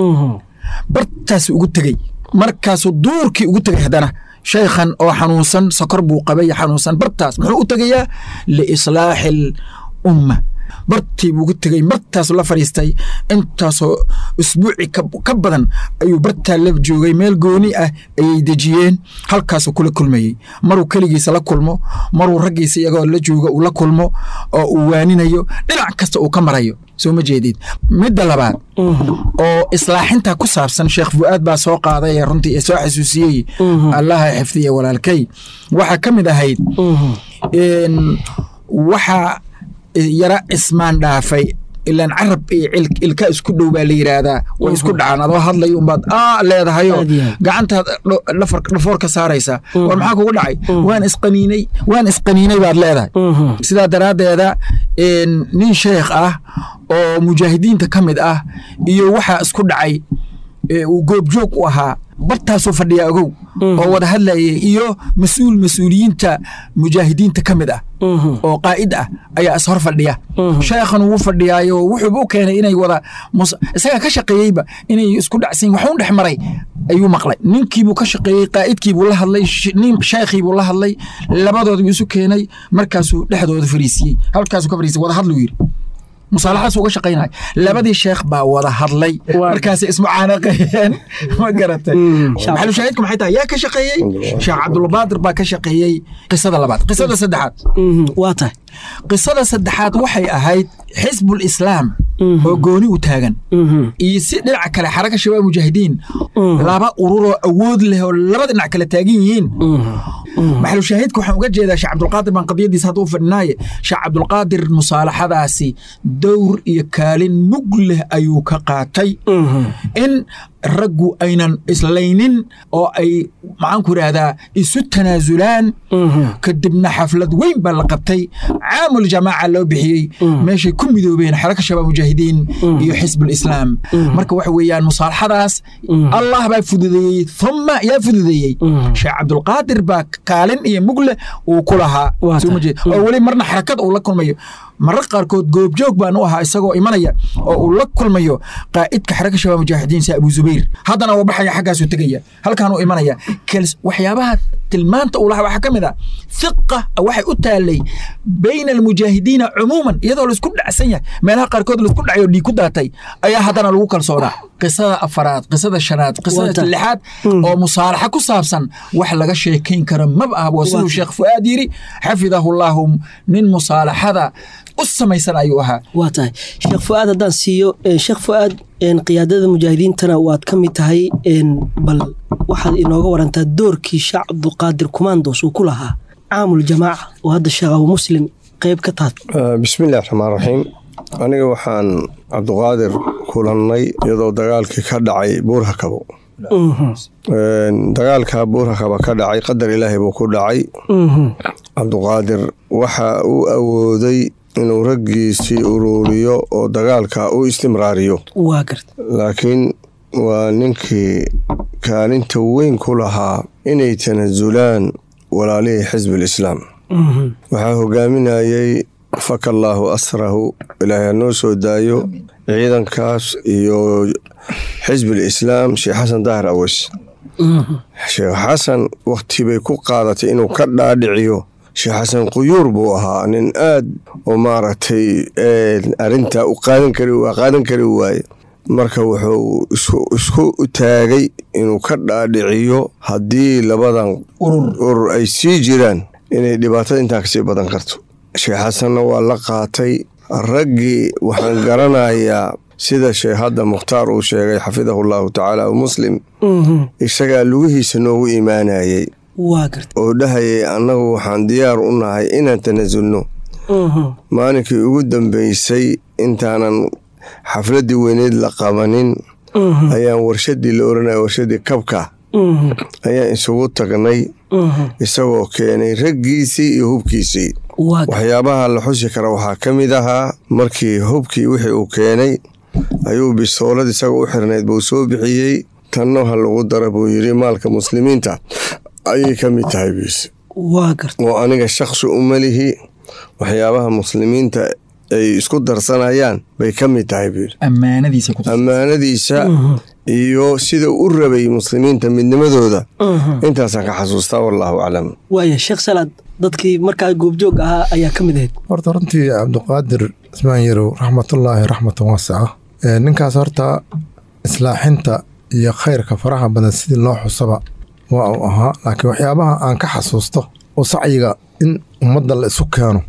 bartaas ugu tegey markaasuu duurkii ugu tegey haddana shaykhan oo xanuunsan sokor buu qabay xanuunsan bartaas muxuu u tegayaa liislaaxi al umma bartii buu ugu tegey martaasuu la fadhiistay intaasoo usbuuci ka badan ayuu bartaa la joogay meel gooni ah ayay dejiyeen halkaasuu kula kulmayey maruu keligiisa la kulmo maruu raggiisa iyagoo la jooga uu la kulmo oo uu waaninayo dhinac kasta uu ka marayo soo ma jeedid midda labaad oo islaaxinta ku saabsan sheekh fu'aad baa soo qaaday ee runtii ee soo xasuusiyey allaha xifdiya walaalkay waxaa ka mid ahayd waxaa yara cismaan dhaafay ilaan carab iyo ilka isku dhow baa la yidhaahdaa way isku dhacaan adoo hadlay unbaad aa leedahayo gacantaad dhafoor ka saaraysaa war maxaa kugu dhacay waan isqaniinay waan isqaniinay baad leedahay sidaa daraaddeeda nin sheekh ah oo mujaahidiinta ka mid ah iyo waxaa isku dhacay uu goobjoog u ahaa bartaasuu fadhiyaa ogow oo wada hadlayay iyo mas-uul mas-uuliyiinta mujaahidiinta ka mid ah oo qaa'id ah ayaa is hor fadhiya sheekhan wuu fadhiyaayo wuxuuba u keenay inay wada isagaa ka shaqeeyeyba inay isku dhacsan waxuun dhex maray ayuu maqlay ninkiibuu ka shaqeeyey qaa'idkiibuu la hadlay nin sheekhiibuu la hadlay labadoodabuu isu keenay markaasuu dhexdooda fariisiyey halkaasuu ka fariisiyey wada hadluu yidhi musaalaxaas uga shaqaynaya labadii sheekh baa wada hadlay markaasay ismucaanaqayeen ma garatay maxalu shaahidku maxay tahay yaa ka shaqeeyey sheekh cabdulbaadir baa ka shaqeeyey qisada labaad qisada saddexaad waa tahay qisada saddexaad waxay ahayd xisbul islaam oo gooni u taagan iyo si dhinaca kale xaraka shabaab mujaahidiin laba ururoo awood leh oo laba dhinac kale taagan yihiin maxalu shaahidka waxaan uga jeedaa sheekh cabdulqaadir baan qadiyadiisa hadda u fadhinaaye sheekh cabdulqaadir musaalaxadaasi dowr iyo kaalin mug leh ayuu ka qaatay in raggu aynan islaynin oo ay maxaanku idhaahdaa isu tanaasulaan kadibna xaflad weyn baa la qabtay caamul jamaaca loo bixiyey meeshay ku midoobeen xaraka shabaab mujaahidiin iyo xisbul islaam marka waxa weeyaan musaalaxadaas allah baa fududeeyey thumma yaa fududeeyey sheekh cabdulqaadir baa kaalin iyo mugle uu ku lahaa oo weli marna xarakad uu la kulmayo marar qaarkood goobjoog baan u ahaa isagoo imanaya oo uu la kulmayo qaa'idka xaraka shabaab mujaahidiin si abu zubayr haddana uu baxaya xaggaasuu tegaya halkaanuu imanaya waxyaabaha tilmaanta uu lahaa waxaa ka mid ah hiqa waxay u taalay bayna almujaahidiina cumuuman iyadoo laisku dhacsan yahay meelaha qaarkood laisku dhacay oo dhiig ku daatay ayaa haddana lagu kalsoonaa qisada afaraad qisada shanaad qisada lixaad oo musaalaxa ku saabsan wax laga sheekayn karo maba ah waa siduu sheekh fu'aad yidhi xafidahu llaahu nin musaalaxada u samaysan ayuu ahaa waa tahay sheekh fu'aad haddaan siiyo sheekh fu'aad qiyaadada mujaahidiintana waad ka mid tahay bal waxaad inooga warantaa doorkii sheekh cabdulqaadir kumaandoos uu ku lahaa caamul jamaaca oo hadda sheekh abu muslim qayb ka taad bismillahi raxmaan raxiim aniga waxaan cabduqaadir kulannay iyadoo dagaalkii ka dhacay buurhakabo dagaalka buurhakaba ka dhacay qadar ilaahay buu ku dhacay cabduqaadir waxa uu awooday inuu raggiisii uruuriyo oo dagaalka u istimraariyo waa garta laakiin waa ninkii kaalinta weyn ku lahaa inay tanasulaan walaalihii xisbiilislaam waxaa hogaaminayay faka allaahu asrahu ilaahay ha noo soo daayo ciidankaas iyo xisbiilislaam sheekh xasan daahir aweys sheekh xasan wakhti bay ku qaadatay inuu ka dhaadhiciyo sheekh xasan quyuur buu ahaa nin aad oo maaragtay arintaa u qaadan kari qaadan kari waaye marka wuxuu isku taagay inuu ka dhaadhiciyo haddii labadan urur ay sii jiraan inay dhibaatada intaa kasii badan karto sheekh xasanna waa la qaatay raggii waxaan garanayaa sida sheekh hadda mukhtaar uu sheegay xafidahu llahu tacaala muslim isagaa lugihiisa noogu imaanayay waa garta oo dhahayay annagu waxaan diyaar u nahay inaan tanasulno maalinkii ugu dambeysay intaanan xafladdii weyneyd la qabanin ayaan warshadii la oranaya warshadii kabka ayaan isugu tagnay isagoo keenay raggiisii iyo hubkiisii waxyaabaha la xusi kara waxaa ka mid ahaa markii hubkii wixii uu keenay ayuu bisoolad isagoo u xirnayd buu soo bixiyey tanno ha lagu dara buu yidhi maalka muslimiinta ayay ka mid tahay biis oo aniga shakhsi uma lihi waxyaabaha muslimiinta ay isku darsanayaan bay ka mid tahay buu yidhi ammaanadiisa iyo sida u rabay muslimiinta midnimadooda intaasaan ka xasuustaa wallaahu aclam waaya sheekh salaad dadkii markaa goobjoog ahaa ayaa ka mid ahayd horta runtii cabdiqaadir ismaan yarow raxmatullaahi raxmatan waasica ninkaas horta islaaxinta iyo khayrka faraha badan sidii loo xusaba waa uu ahaa laakiin waxyaabaha aan ka xasuusto oo sacyiga in ummadda la isu keeno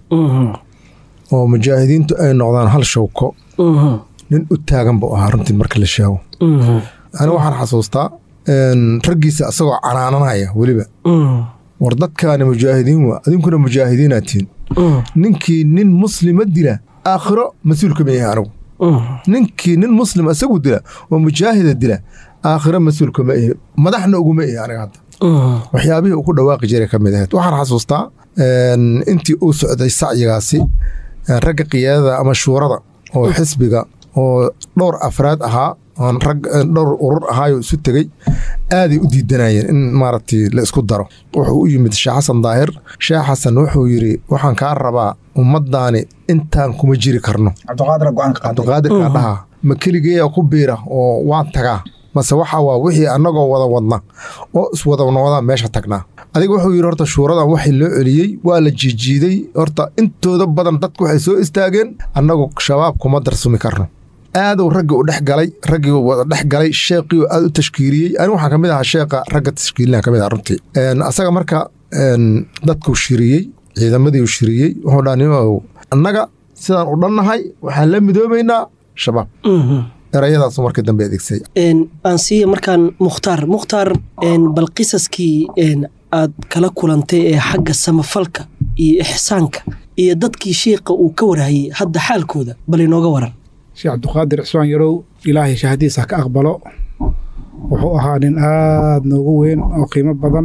oo mujaahidiintu ay noqdaan hal shawko nin u taagan buu ahaa runtii marka la sheego ani waxaan xasuustaa raggiisa asagoo canaananaya weliba war dadkaani mujaahidiin waa adinkuna mujaahidiinaa tihin ninkii nin muslima dila aakhiro mas-uulka ma yahay anigu ninkii nin muslim isagu dila oo mujaahida dila aakhiro mas-uulka ma ihi madaxna uguma ihi aniga hadda waxyaabihii uu ku dhawaaqi jiray ka mid ahayd waxaan xasuustaa intii uu socday sacyigaasi ragga kiyaadada ama shuurada oo xisbiga oo dhowr afraad ahaa oon rag dhowr urur ahaayo isu tegey aaday u diidanayeen in maaragtay la isku daro wuxuu u yimid sheekh xasan daahir sheekh xasan wuxuu yidhi waxaan kaa rabaa ummaddaani intaan kuma jiri karno cabdiqaadirkaa dhaha ma keligeeya ku biira oo waan tagaa mase waxa waa wixii annagoo wada wadna oo iswadanoodaan meesha tagnaa adiga wuxuu yidhi horta shuuradan waxii loo celiyey waa la jiijiiday horta intooda badan dadku waxay soo istaageen annagu shabaab kuma darsumi karno aaduu raggii u dhex galay raggii wada dhex galay sheeqii aad u tashkiiliyey ani waxaan kamid ahaa sheeqa ragga tashkiilina kamid ah runtii asaga marka dadkuu shiriyey ciidamadii uu shiriyey wuxuu dhaa nimow annaga sidaan u dhannahay waxaan la midoobaynaa shabaab erayadaasu markii dambe adeegsay aan siiya markaan mukhtaar mukhtaar bal qisaskii aad kala kulantay ee xagga samafalka iyo ixsaanka iyo dadkii shiiqa uu ka warhayey hadda xaalkooda bal inooga waran sheekh cabdiqaadir cismaan yarow ilaahay shahadiisa ka aqbalo wuxuu ahaa nin aad noogu weyn oo qiimo badan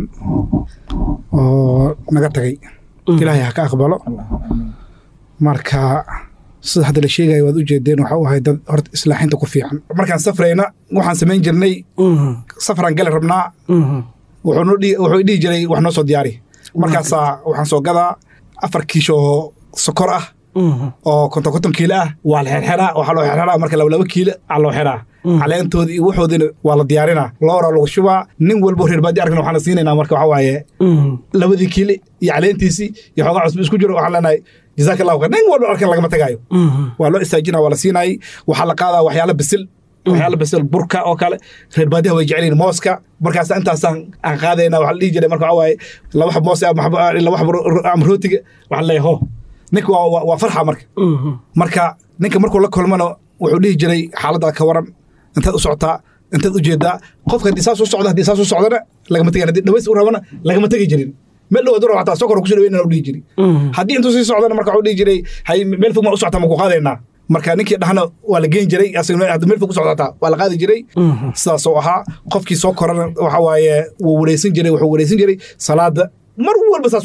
oo naga tagay ilaahay ha ka aqbalo marka sida hadda la sheegaya waad u jeedeen waxa u ahay dad horta islaaxinta ku fiican markaan safrayna waxaan samayn jirnay safraan gali rabnaa wuxuu dhihi jiray wax noo soo diyaari markaasaa waxaan soo gadaa afar kiisho oo sokor ah oo konton konton kiilo ah waa la xerxeraa waxaa loo xerxeraa marka laba laba kiilo aa loo xeraa caleentoodii iyo waxoodina waa la diyaarinaa loora lagu shubaa nin walbo reer baadi arkana waxaana siinaynaa marka waxaa waaye labadii kiili iyo caleentiisii iyo xoogaa cusub isku jiro waxaan leenahay jazaaka allahu khayr nin walba arkan lagama tagaayo waa loo istaajinaa waa la siinaayey waxaa la qaadaa waxyaala bisil waxyaala bisil burka oo kale reer baadiyaha way jecel yihin mooska markaas intaasaan aan qaadayna waxaa la dhihi jiray marka waxaa waaye laba xab moos laba xab ama rootiga waxaa leeyahay ho ninka waa farxa marka marka ninka markuu la kulmana wuxuu dhihi jiray xaaladda ka waran intaad u socotaa intaad u jeedaa qofka haddii saas u socda haddii saas u socdana lagama tegan haddii dhaways u rabana lagama tegi jirin meel dhow adura xataa sokor kusoo dhaweynana u dhihi jiri haddii intuu sii socdana marka wuxuu dhihi jiray hay meel fog maa u soctaa ma ku qaadaynaa marka ninkii dhahna waa la geen jiray hadda meel fog u socdataa waa la qaadi jiray sidaasoo ahaa qofkii soo korana waxa waaye wuu wareysan jiray wuxuu wareysan jiray salaada mar walba saas u ahay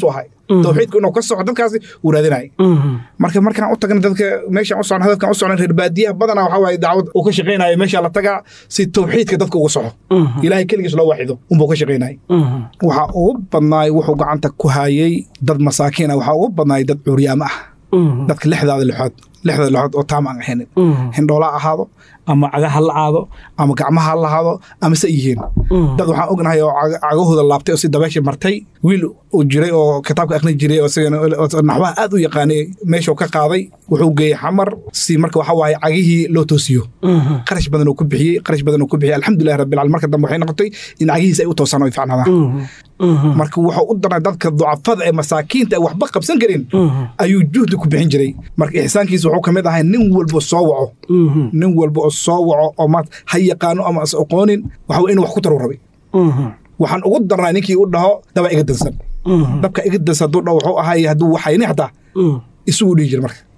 tawxiidku inuu ka soco dadkaasi uu raadinaya marka markaan u tagna dadka meeshaan u socon hadafkaan u socnay reer baadiyaha badanaa waxaa waaye dacwad uu ka shaqaynayo meeshaa la tagaa si tawxiidka dadka uga soco ilaahay keligiis loo waxido unbuu ka shaqaynaya waxaa ugu badnaay wuxuu gacanta ku hayay dad masaakiin ah waxaa ugu badnaay dad curyaamo ah dadka lixdaada lixood lixda lixood oo taam aan ahayn hindhoola ha ahaado ama caga ha la aado ama gacmaha ha lahaado ama se yihiin dad waxaan ognahay oo caga- cagahooda laabtay oo si dabeesha martay wiil uu jiray oo kitaabka akhrin jiray oo isagana oo naxwaha aad u yaqaanay meeshuu ka qaaday wuxuu geeyey xamar si marka waxaa waaye cagihii loo toosiyo qarash badan uu ku bixiyey qarash badan uu ku bixiyey alxamdulilah rabbil caalamiin marka dambe waxay noqotay in cagihiisa ay u toosaan oo ay ficnaadaan marka wuxuu u daray dadka ducafada ee masaakiinta ee waxba qabsan karin ayuu juhdi ku bixin jiray marka ixsaankiisa wuxuu ka mid ahay nin walba soo waco nin walba oo soo waco oo maat ha yaqaano ama is aqoonin waxa weye inuu wax ku taru rabay waxaan ugu darnaa ninkii u dhaho daba iga dansan dabka iga dansan hadduu dhaho wuxuu ahay hadduu waxayni xataa isugu dhihi jira marka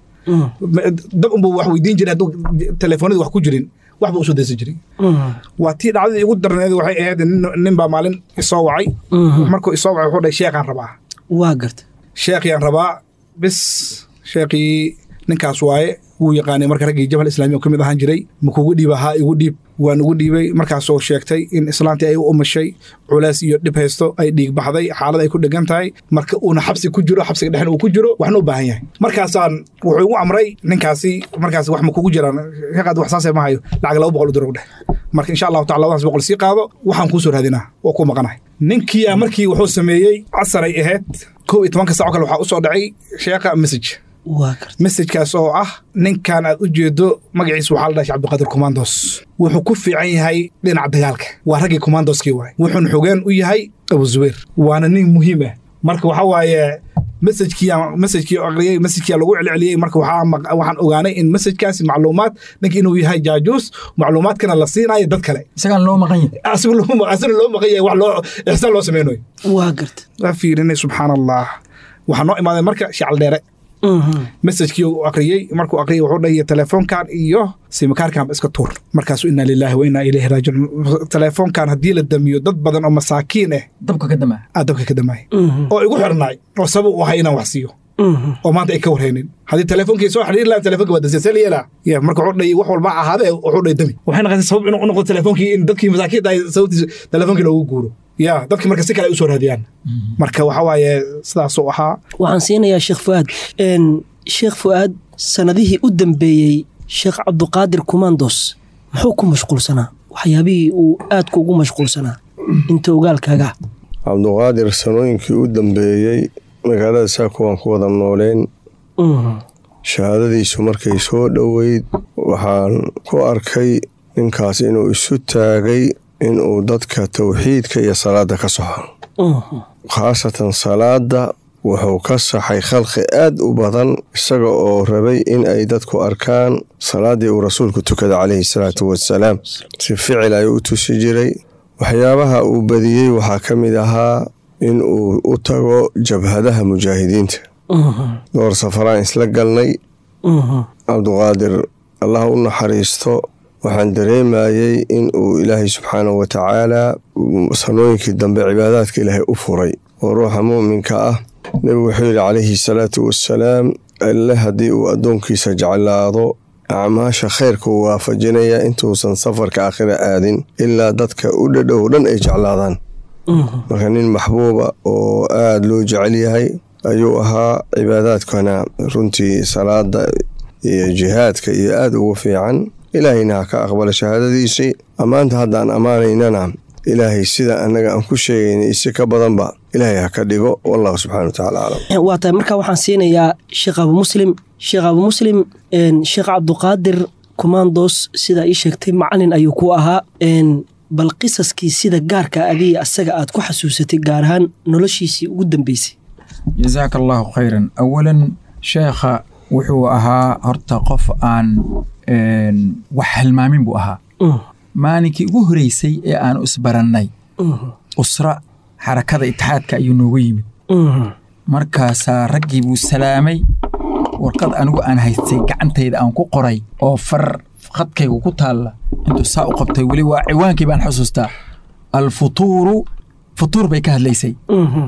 dab unbuu wax weydiin jiray hadduu telefoonada wax ku jirin waxba usoo dansan jiray waa tii dhacdadii igu darneed waxay ahayd nin- nin baa maalin isoo wacay markuu isoo wacay wuxuu dhahay sheekhaan rabaa waa garta sheekhyaan rabaa bis sheekhii ninkaas waaye wuu yaqaanay marka raggii jabal islaami oo ka mid ahaan jiray ma kugu dhiiba haa igu dhiib waan ugu dhiibay markaasoo sheegtay in islaantii ay u umashay culays iyo dhib haysto ay dhiig baxday xaalad ay ku dhegan tahay marka uuna xabsi ku jiro xabsiga dhexna uu ku jiro waxna u baahan yahay markaasaan wuxuu igu amray ninkaasi markaas wax ma kugu jiraan shaqaad wax saasee ma hayo lacag laba boqol u diro dheh marka insha allahu tacala labadaas boqol sii qaado waxaan kuu soo raadinaa oo ku maqanahay ninkiyaa markii wuxuu sameeyey casar ay ahayd kow iyo tobanka saaco kale waxaa u soo dhacay sheekha message waa garta messajkaas oo ah ninkan aad u jeedo magaciisa waxaa la dhahay cabdiqaadir commandos wuxuu ku fiican yahay dhinaca dagaalka waa raggii commandoskii waay wuxuuna xogeen u yahay abu zubayr waana nin muhiim ah marka waxaa waaye messajkii messajkii aqriyey messajkii lagu celceliyey marka waxaa maq- waxaan ogaanay in messajkaasi macluumaad ninka inuu yahay jaajuus macluumaadkana la siinayo dad kale isagaan loo maqan yahay asiga loo asina loo maqan yahay wax loo ixsaan loo sameynayo waa garta waa fiirinay subxaan allah waxaa noo imaaday marka shacal dheere messajkii uu aqriyey markuu aqriyey wuxuu dhahiya telefoonkan iyo simakaarkanba iska tuur markaasu inaa lilaahi wa inaa ilayhi raajicuun telefoonkan haddii la damiyo dad badan oo masaakiin ah dabka ka damaa aa dabka ka damaaya oo igu xirnaay oo sabab u ahay inaan wax siiyo oo maanta ay ka warhaynin haddii telefonkii soo xiriir lahaa telefonka waa dasasel yeelaa ya marka wuxuu dhahi wax walba ahaadee wuxuu dhahi dami waxay noqotay sabab inuu u noqdo telefonkii in dadkii masaakiinta ay sababtiisa telefonkii loogu guuro ya dadki marka si kale ay u soo raadiyaan marka waxa waaye sidaasuu ahaa waxaan siinayaa sheekh fu'aad Een, sheekh fu'aad sanadihii u dambeeyey sheekh cabduqaadir kumandos muxuu ku mashquulsanaa waxyaabihii uu aadka ugu mashquulsanaa inta ogaalkaaga cabduqaadir sanooyinkii u dambeeyey magaalada saako waan ku wada nooleen Mhm. shahaadadiisu markay soo dhoweyd waxaan ku arkay ninkaas inuu isu taagay inuu dadka towxiidka iyo salaada ka soxo Mhm. khaasatan salaada wuxuu ka saxay khalqi aad u badan isaga oo rabay in ay dadku arkaan salaaddii uu rasuulku tukada calayhi salaatu wasalaam si ficil ayuu u tusi jiray waxyaabaha uu badiyey waxaa ka mid ahaa in uu u tago jabhadaha mujaahidiinta Mhm. dhowr safaraan isla galnay Mhm. cabduqaadir allah u naxariisto waxaan dareemayey in uu ilaahay subxaanahu wa tacaala sanooyinkii dambe cibaadaadka ilaahay u furay oo ruuxa muuminka ah nebigu wuxuu yidhi calayhi salaatu wassalaam alle haddii uu addoonkiisa jeclaado acmaasha khayrka uu waafajinaya intuusan safarka aakhira aadin ilaa dadka u dhadhow dhan ay jeclaadaan Mhm. marka nin maxbuuba oo aada loo jecel yahay ayuu ahaa cibaadaadkana runtii salaada iyo jihaadka iyo aada ugu fiican ilaahayna ha ka aqbala shahaadadiisii ammaanta haddaan ammaanaynana ilaahay sida annaga aan ku sheegayna isi ka badanba ilaahay ha ka dhigo wallahu subxana wa tacaala aclam waa tahay marka waxaan siinayaa sheekh abu muslim sheekh abu muslim een, sheekh cabduqaadir kumandos sidaa ii sheegtay macalin ayuu ku ahaa een, bal qisaskii sida gaarka adiga asaga aad ku xasuusatay gaar ahaan noloshiisii ugu dambeysay jazaaka allahu khayran awalan sheekha wuxuu ahaa horta qof aan een, wax halmaamin buu ahaa Mhm. maalinkii ugu horeysay ee aanu isbarannay Mhm. usra xarakada itixaadka ayuu noogu yimid Mhm. markaasaa raggii buu salaamay warqad anigu aan haystay gacantayda aan ku qoray oo far khadkaygu ku taalla intuu saa u qabtay weli waa ciwaankii baan xusuustaa alfutuuru futuur bay ka hadlaysay Mhm.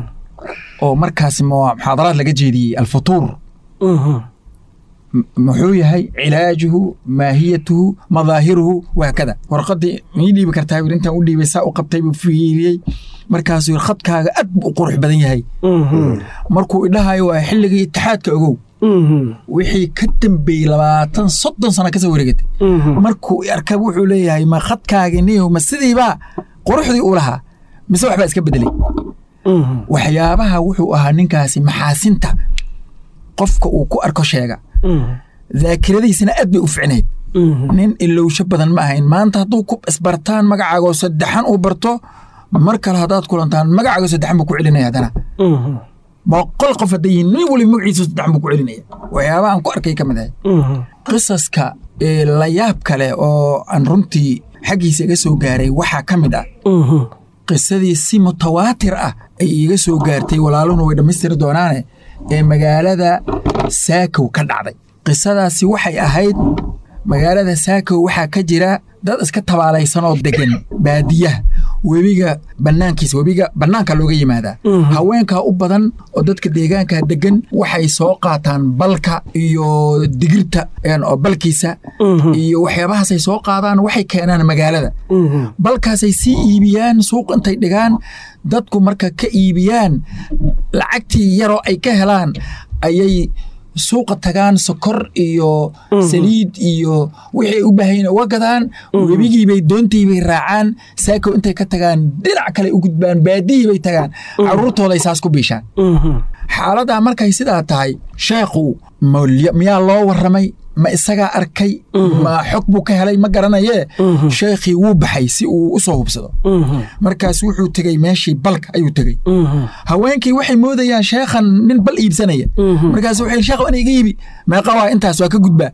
oo markaas mu- muxaadaraad laga jeediyey alfutuur M- muxuu yahay cilaajuhu maahiyatuhu madaahiruhu waakada warqadii mii dhiibi kartaa wiil intaan u dhiibay saa u qabtay buu fiiriyey markaasuu yidhi khadkaaga aad buu u qurux badan yahay markuu idhahayo waa xilligii itixaadka ogow wixii ka dambeeyey labaatan soddon sano kasoo wareegatay markuu i arka wuxuu leeyahay ma khadkaagi niyow ma sidiibaa quruxdii uu lahaa mise waxbaa iska bedelay waxyaabaha wuxuu ahaa ninkaasi maxaasinta qofka uu ku arko sheega daakiradiisana aad bay u ficnayd nin ilowsho badan ma ahayn maanta hadduu ku isbartaan magacaagoo saddexan uu barto mar kale haddaad kulantaan magacaago saddexan buu ku celinaya haddana boqol qof hadday yihiin nin waliba magaciisa saddexan buu ku celinaya waxyaabaha aan ku arkay ka mid ahay qisaska ee la yaab kale oo aan runtii xaggiisa iga soo gaaray waxaa ka mid ah qisadii si mutawaatir ah ay iiga soo gaartay walaaluhuna way dhammaystiri doonaane ee magaalada saakow ka dhacday qisadaasi waxay ahayd magaalada saakow waxaa ka jira dad iska tabaalaysan oo degan baadiyaha webiga bannaankiisa webiga bannaanka looga yimaadaa haweenkaa u badan oo dadka deegaanka degan waxay soo qaataan balka iyo digirta een, oo balkiisa iyo waxyaabahaasay soo qaadaan waxay keenaan magaalada balkaasay sii iibiyaan suuq intay dhigaan dadku marka ka iibiyaan lacagtii yaroo ay ka helaan ayay suuqa tagaan sokor iyo saliid iyo wixii ay u baahayen uga gadaan webigiibay doontiibay raacaan saako intay ka tagaan dhinac kale u gudbaan baadihiibay tagaan caruurtooday saas ku biishaan xaaladdaa markay sidaa tahay sheekhu ma- miyaa loo warramay ma isagaa arkay ma xog buu ka helay ma garanayee sheekhii wuu baxay si uu u soo hubsado markaas wuxuu tegey meeshii balka ayuu tegey haweenkii waxay moodayaan sheekhan nin bal iibsanaya markaas wuxuu yidhi sheekh ana iga iibi meeqa waa intaas waa ka gudbaa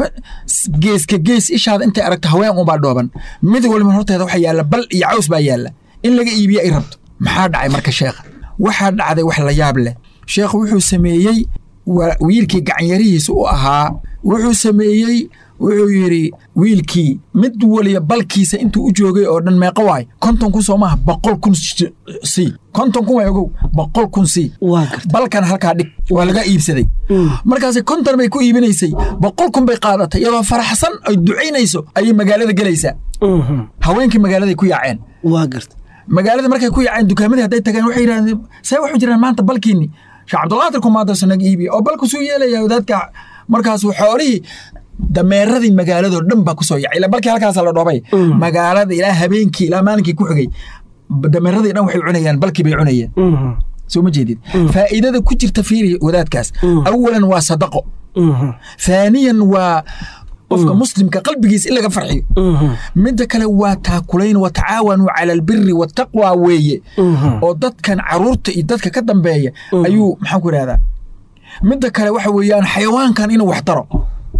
geeska gees ishaada intay aragto haween unbaa dhooban mid waliba horteeda waxa yaalla bal iyo caws baa yaalla in laga iibiya ay rabto maxaa dhacay marka sheekha waxaa dhacday wax la yaab leh sheekhu wuxuu sameeyey wa- wiilkii gacanyarihiisa u ahaa wuxuu sameeyey wuxuu yidhi wiilkii mid waliba balkiisa intuu u joogay oo dhan meeqa waay konton kun soo maaha boqol kun s- sii konton kun waay ogow boqol kun sii waa garta balkan halkaa dhig waa laga iibsaday markaas konton bay ku iibinaysay boqol kun bay qaadatay iyadoo faraxsan ay ducaynayso ayay magaalada gelaysaa haweenkii magaaladay ku yaaceen waa garta magaalada markay ku yaaceen dukaamadii hadday tageen waxay yidhahdeen see waxu jiraan maanta balkiinni sheekh cabdulqaadir kumaadasa naga iibiya oo balku suu yeelaya wadaadka markaasuu xoolihii dameeradii magaaladoo dhan baa kusoo yacay ila balkii halkaasa la dhoobay magaalada ilaa habeenkii ilaa maalinkii ku xigay dameeradii dhan waxay cunayaan balkii bay cunayeen soo ma jeedid faa'iidada ku jirta fiiri wadaadkaas awalan waa sadaqo ثانيا waa qofka muslimka qalbigiisa in laga farxiyo midda kale waa taakulayn watacaawanuu cala albiri wataqwa weeye oo dadkan caruurta iyo dadka ka dambeeya ayuu maxaan ku idhahdaa midda kale waxa weeyaan xayawaankan inuu wax taro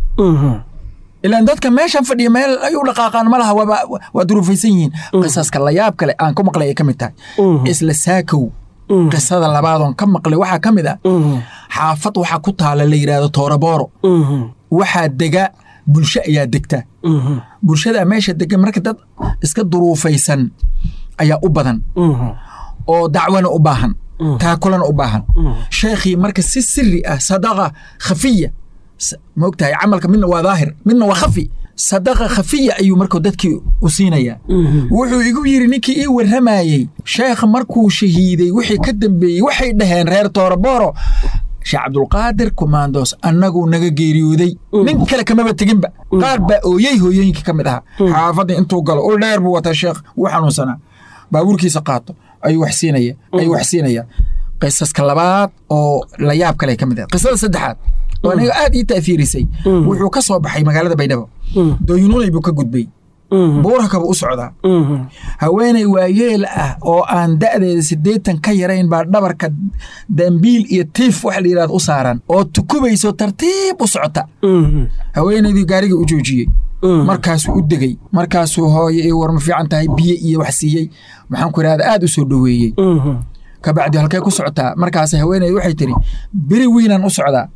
ilaan dadka meeshan fadhiya meel ay u dhaqaaqaan ma laha waaba waa duruufaysan yihiin qisaska layaab kale aan ka maqlay ay ka mid tahay isla saakow qisada labaadoon ka maqlay waxaa ka mid ah xaafad waxaa ku taala la yidhaahdo toorabooro waxaa dega bulsho ayaa degta bulshada meesha degan marka dad iska duruufaysan ayaa u badan oo dacwana u baahan taakulana u baahan sheekhii marka si siri ah sadaqa khafiya maogtahay camalka midna waa daahir midna waa khafi sadaqa khafiya ayuu marka dadkii u siinayaa wuxuu igu yidhi ninkii ii warramayey sheekh markuu shahiiday wixii ka dambeeyey waxay dhaheen reer tooraboro sheekh cabdulqaadir kumaandoos annaguu naga geeriyooday nin kale kamaba teginba qaar baa ooyey hooyooyinka ka mid ahaa xaafadda intuu galo ul dheer buu wataa sheekh wuu xanuunsanaa baabuurkiisa qaato ayuu wax siinaya ayuu wax siinaya qisaska labaad oo la yaab kale ka mid ah qisada saddexaad oo aniga aad ii taafiirisay wuxuu ka soo baxay magaalada baydhabo dooyinuunay buu ka gudbay buurhaka buu u socdaa haweeney waayeel ah oo aan da'deeda siddeetan ka yarayn baa dhabarka dambiil iyo tiif waxa la yidhahdo u saaran oo tukubayso tartiib u socota haweeneydii gaarigii u joojiyey markaasuu u degey markaasuu hooye ii war ma fiican tahay biyo iyo wax siiyey maxaan ku idhahda aad u soo dhoweeyey kabacdi halkee ku socotaa markaas haweeneydu waxay tiri beri wiinaan u socdaa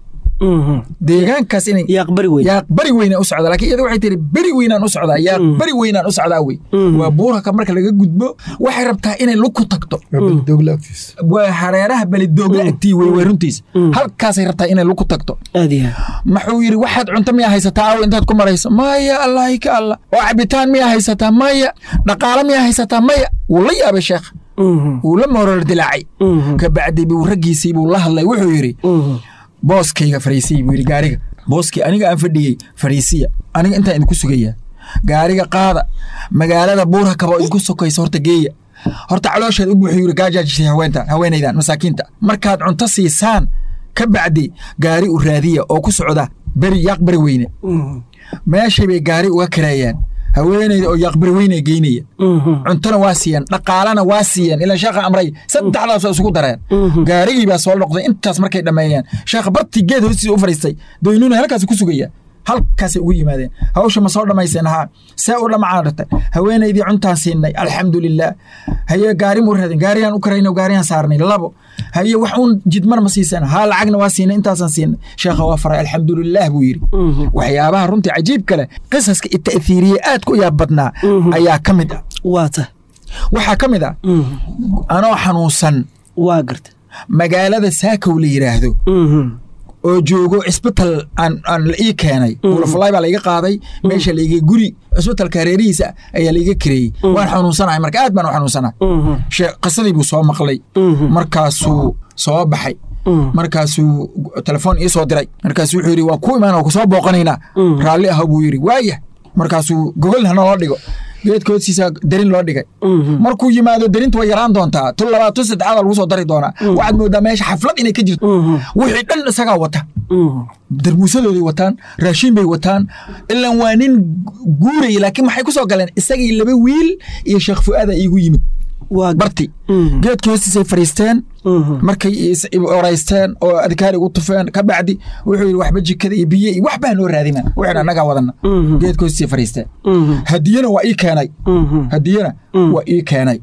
deegaankaas inay yaaq bari weyn yaaq bari weynaan u socdaa laakiin iyada waxay tiri beri weynaan u socdaa yaaq bari weynaan u socdaa wey waa buuraka marka laga gudbo waxay rabtaa inay lug ku tagto dogla agtiisa waa hareeraha belidoogla agtii wey wey runtiisa halkaasay rabtaa inay lug ku tagto aad iyo maxuu yidhi waxaad cunto miyaa haysataa aw intaad ku marayso maya allahi ka allah oo cabitaan miyaa haysataa maya dhaqaalo miyaa haysataa maya wuu la yaabay sheekh wuu la moorol dilaacay kabacdi buu raggiisii buu la hadlay wuxuu yidhi booskayga fariisiya buu yidhi gaariga booskii aniga aan fadhiyey fariisiya aniga intaan idinku sugayaa gaariga qaada magaalada buurha kaba idinku sokaysa horta geeya horta caloosheed u buuxiy yidhi gaajaajisay haweentan haweenaydan masaakiinta markaad cunto siisaan ka bacdi gaari u raadiya oo ku socda beri yaaq beri weyne meeshay bay gaari uga kareeyaan haweenayda oo yaaq beri weyne geynaya cuntona waa siiyeen dhaqaalana waa siiyeen ilaan sheekha amray saddexdaas waa isugu dareen gaarigii baa soo noqday intaas markay dhammeeyeen sheekha bartii geed hoostiisa u fadhiistay doynuuna halkaas ku sugaya halkaasay ugu yimaadeen hawsha ma soo dhammayseen haa see u dhamacaan rata haweenaydii cuntaan siinay alxamdulilah haye gaari muu raadin gaarigaan u karayno gaarigaan saarnay labo haye wax uun jidmar ma siiseen haa lacagna waa siinay intaasaan siinay sheekha waa faray alxamdulilah buu yidhi waxyaabaha runtii cajiib kale qisaska ita'hiiriye aad ku yaab badnaa ayaa ka mid ah waa ta waxaa ka mid ah anoo xanuunsan waa garta magaalada saakow la yidhaahdo oo joogo cisbital aan aan la ii keenay ulafalaay baa laiga qaaday meesha laiga guri cisbitalka hareerihiisa ayaa laiga kireeyey waan xanuunsanahay marka aad baan u xanuunsanahay shee- qisadii buu soo maqlay markaasuu soo baxay markaasuu telefoon ii soo diray markaasuu wuxuu yidhi waa ku imaan oo kusoo booqanaynaa raalli ah buu yidhi waaya markaasuu gogol hanaloo dhigo geedka hoostiisa darin loo dhigay markuu yimaado darinta way yaraan doontaa tu labaad tu saddexaada lagu soo dari doonaa waxaad moodaa meesha xaflad inay ka jirto wixii dhan isagaa wata darmuusadooday wataan raashiin bay wataan ilaan waa nin guuraya laakiin maxay ku soo galeen isagii laba wiil iyo sheekh fu'aada iigu yimid waa garta barti geedka hoostiisay fadhiisteen markay is- oraysteen oo adkaari ugu tufeen ka bacdi wuxuu yidhi waxba jikada iyo biyo iyo waxbaa noo raadina wixii annagaa wadana geedka hoostiisay fadhiisteen hadiyana waa ii keenay hadiyana waa ii keenay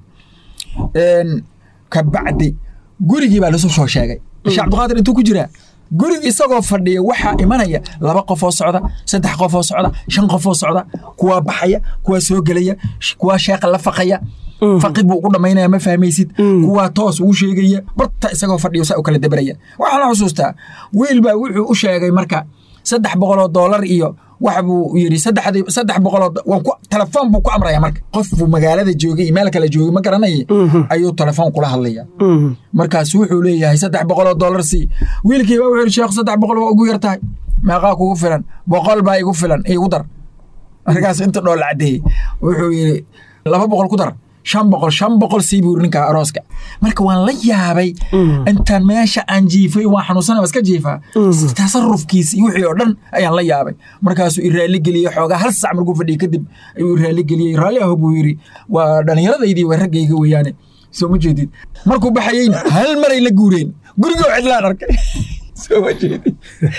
Een, ka bacdi gurigii baa lasoo soo sheegay sheekh cabdiqaadir intuu ku jiraa guriga isagoo fadhiya waxaa imanaya laba qof oo socda saddex qof oo socda shan qof oo socda kuwaa baxaya kuwaa soo gelaya sh- kuwaa sheeqa la faqaya faqid buu ugu dhammaynaya ma fahmaysid kuwaa toos ugu sheegaya barta isagoo fadhiyo saa u kala dabaraya waxaan la xusuustaa wiil baa wuxuu u sheegay marka saddex boqol oo doolar iyo wax buu yidhi saddexdii saddex boqol oo waan ku telefoon buu ku amraya marka qof buu magaalada joogay iyo meel kale joogay ma garanaya ayuu telefoon kula hadlaya markaas wuxuu leeyahay saddex boqol oo doolar sii wiilkii baa wuxuu yidhi sheekh saddex boqol waa ugu yar tahay meeqaa kugu filan boqol baa igu filan igu dar markaas inta dhool caddeeyey wuxuu yidhi laba boqol ku dar shan boqol shan boqol sii buu yidhi ninka arooska marka waan la yaabay intaan meesha aan jiifay waan xanuunsanay waa iska jiifaa tasarufkiisa iyo wixii oo dhan ayaan la yaabay markaasuu i raalli geliyey xoogaa hal sac markuu fadhiyey kadib ayuu i raalli geliyey raalli aho buu yidhi waa dhallinyaradaydii waa raggayga weeyaane soo ma jeedid markuu baxayeyna hal maray la guureen gurigoo cidlaan arkay soo ma jeedid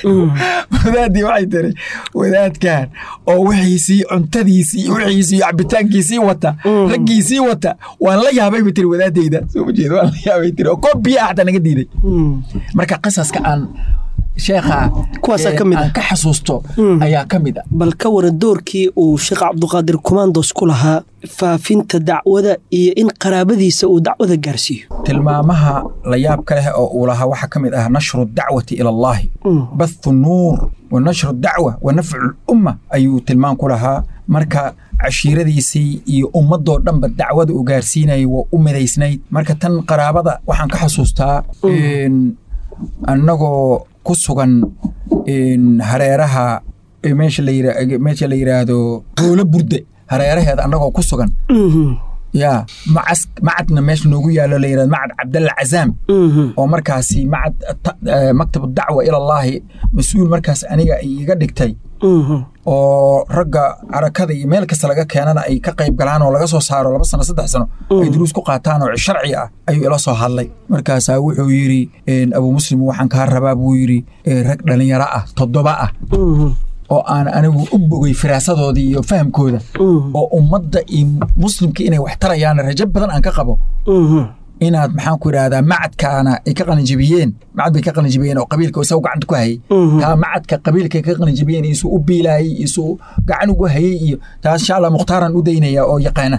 wadaadii waxay tiri wadaadkan oo wixiisii cuntadiisii wixiisii iyo cabitaankiisii wata raggiisii wata waan la yaabay bay tiri wadaadayda soo ma jeed waan la yaabay tiri oo koob biyo ah xataa naga diiday marka qisaska aan sheekha Kuwaasaa ee, ka mid ah. aan ka xasuusto ayaa ka mid ah bal ka waran doorkii uu sheekh cabduqaadir kumandos ku lahaa faafinta dacwada iyo in qaraabadiisa uu dacwada gaarsiiyo tilmaamaha la yaabka leh oo uu lahaa waxaa ka mid ah nashru dacwati ila allahi bathu nuur wa nashru dacwa wa nafcu lumma ayuu tilmaan ku lahaa marka cashiiradiisii iyo ummadoo dhanba dacwada uu gaarsiinayay waa u midaysnayd marka tan qaraabada waxaan ka xasuustaa een, annagoo ku sugan een, hareeraha ee meesha la yira- meesha la yidhaahdo goolo burde hareeraheeda annagoo ku sugan yaa macas macadna meesha noogu yaalo la yidhahdo macad cabdalla cazaam oo markaasi macad ta- eh, maktab dacwa ilallaahi mas-uul markaas aniga ay iga dhigtay oo ragga carakada iyo meel kasta laga keenana ay ka qayb galaan oo laga soo saaro laba sano saddex sano ay duruus ku qaataan oo sharci ah ayuu ila soo hadlay markaasaa wuxuu yidhi een, abu muslim waxaan kaa rabaa buu yidhi eh, rag dhallinyaro ah toddoba ah oo aan anigu u bogay firaasadoodii iyo fahamkooda oo ummadda iyo muslimka inay wax tarayaan rajo badan aan ka qabo inaad maxaan ku idhahdaa macadkaana ay ka qalinjibiyeen macad bay ka qalinjibiyeen oo qabiilka isagu gacanta ku hayay taa macadka qabiilka ka qalinjibiyeen isu u biilaayay isu gacan ugu hayay iyo taas insha allah mukhtaaran u daynaya oo yaqaana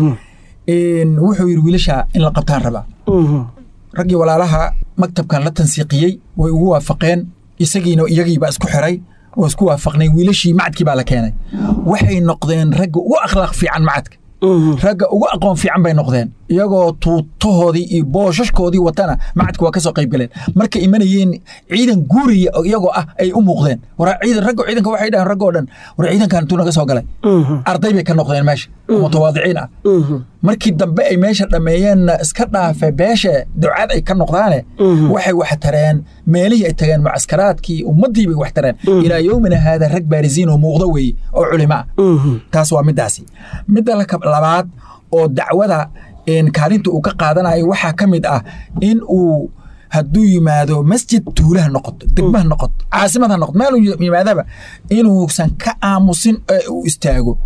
wuxuu yidhi wiilasha in la qabtaan rabaa raggii walaalaha maktabkan la tansiiqiyey way ugu waafaqeen isagiina iyagiibaa isku xiray oo isku waafaqnay wiilashii macadkii baa la keenay waxay noqdeen ragga ugu akhlaaq fiican macadka ragga ugu aqoon fiican bay noqdeen iyagoo tuutahoodii iyo booshashkoodii watana macadka waa ka soo qayb galeen markay imanayeen ciidan guuriya iyagoo ah ay u muuqdeen war ciidan ragga ciidanka waxay dhahan raggoo dhan war ciidankan intuu naga soo galay arday bay ka noqdeen meesha oo mutawaadiciin ah markii dambe ay meesha dhammeeyeenna iska dhaafe beesha ducaad ay ka noqdaane waxay wax tareen meelihii ay tageen mucaskaraadkii ummaddii bay wax tareen ilaa yowmina haada rag baarisiin oo muuqdo weeye oo culimo ah taas waa middaasi midda labaad oo dacwada kaalinta uu ka qaadanayo waxaa ka mid ah in uu hadduu yimaado masjid tuulaha noqoto degmaha noqoto caasimad ha noqoto meel yimaadaba inuusan ka aamusin ee uu istaago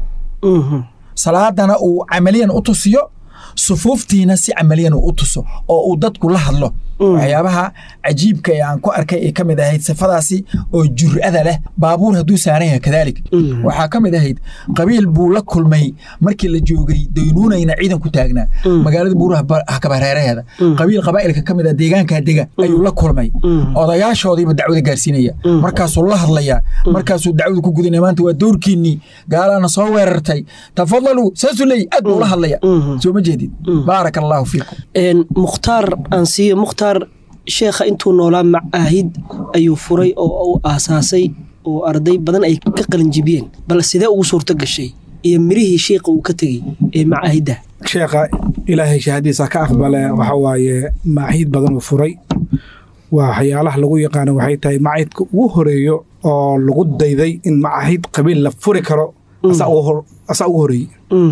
salaadana uu camaliyan u tusiyo sufuuftiina si camaliyan uu u tuso oo uu dadku la hadlo waxyaabaha cajiibka ee aan ku arkay ay ka mid ahayd sifadaasi oo jur'ada leh baabuur hadduu saaran yahay kadaalik waxaa ka mid ahayd qabiil buu la kulmay markii la joogay daynuunayna ciidan ku taagnaa magaalada buuraha kabareeraheeda qabiil qabaa'ilka ka mid ah deegaankaa dega ayuu la kulmay odayaashoodiiba dacwada gaarsiinaya markaasuu la hadlaya markaasuu dacwada ku gudinaya maanta waa dowrkiinnii gaalaana soo weerartay tafadalu saasuu leeyahy aad buu la hadlaya soo ma jeedid baaraka allaahu fiikum mukhtaar aan siiyo mukhtaar sheekha intuu noolaa macaahid ayuu furay oo uu aasaasay oo arday badan ay ka qalinjibiyeen bal sidee ugu suurto gashay iyo mirihii sheikha uu ka tegey ee macaahidda sheekha ilaahay shahadiisa ka aqbale waxa waaye macaahid badan uu furay waxyaalaha lagu yaqaano waxay tahay macaahidka ugu horeeyo oo lagu dayday in macaahid qabiil la furi karo asaa ugu horeeyey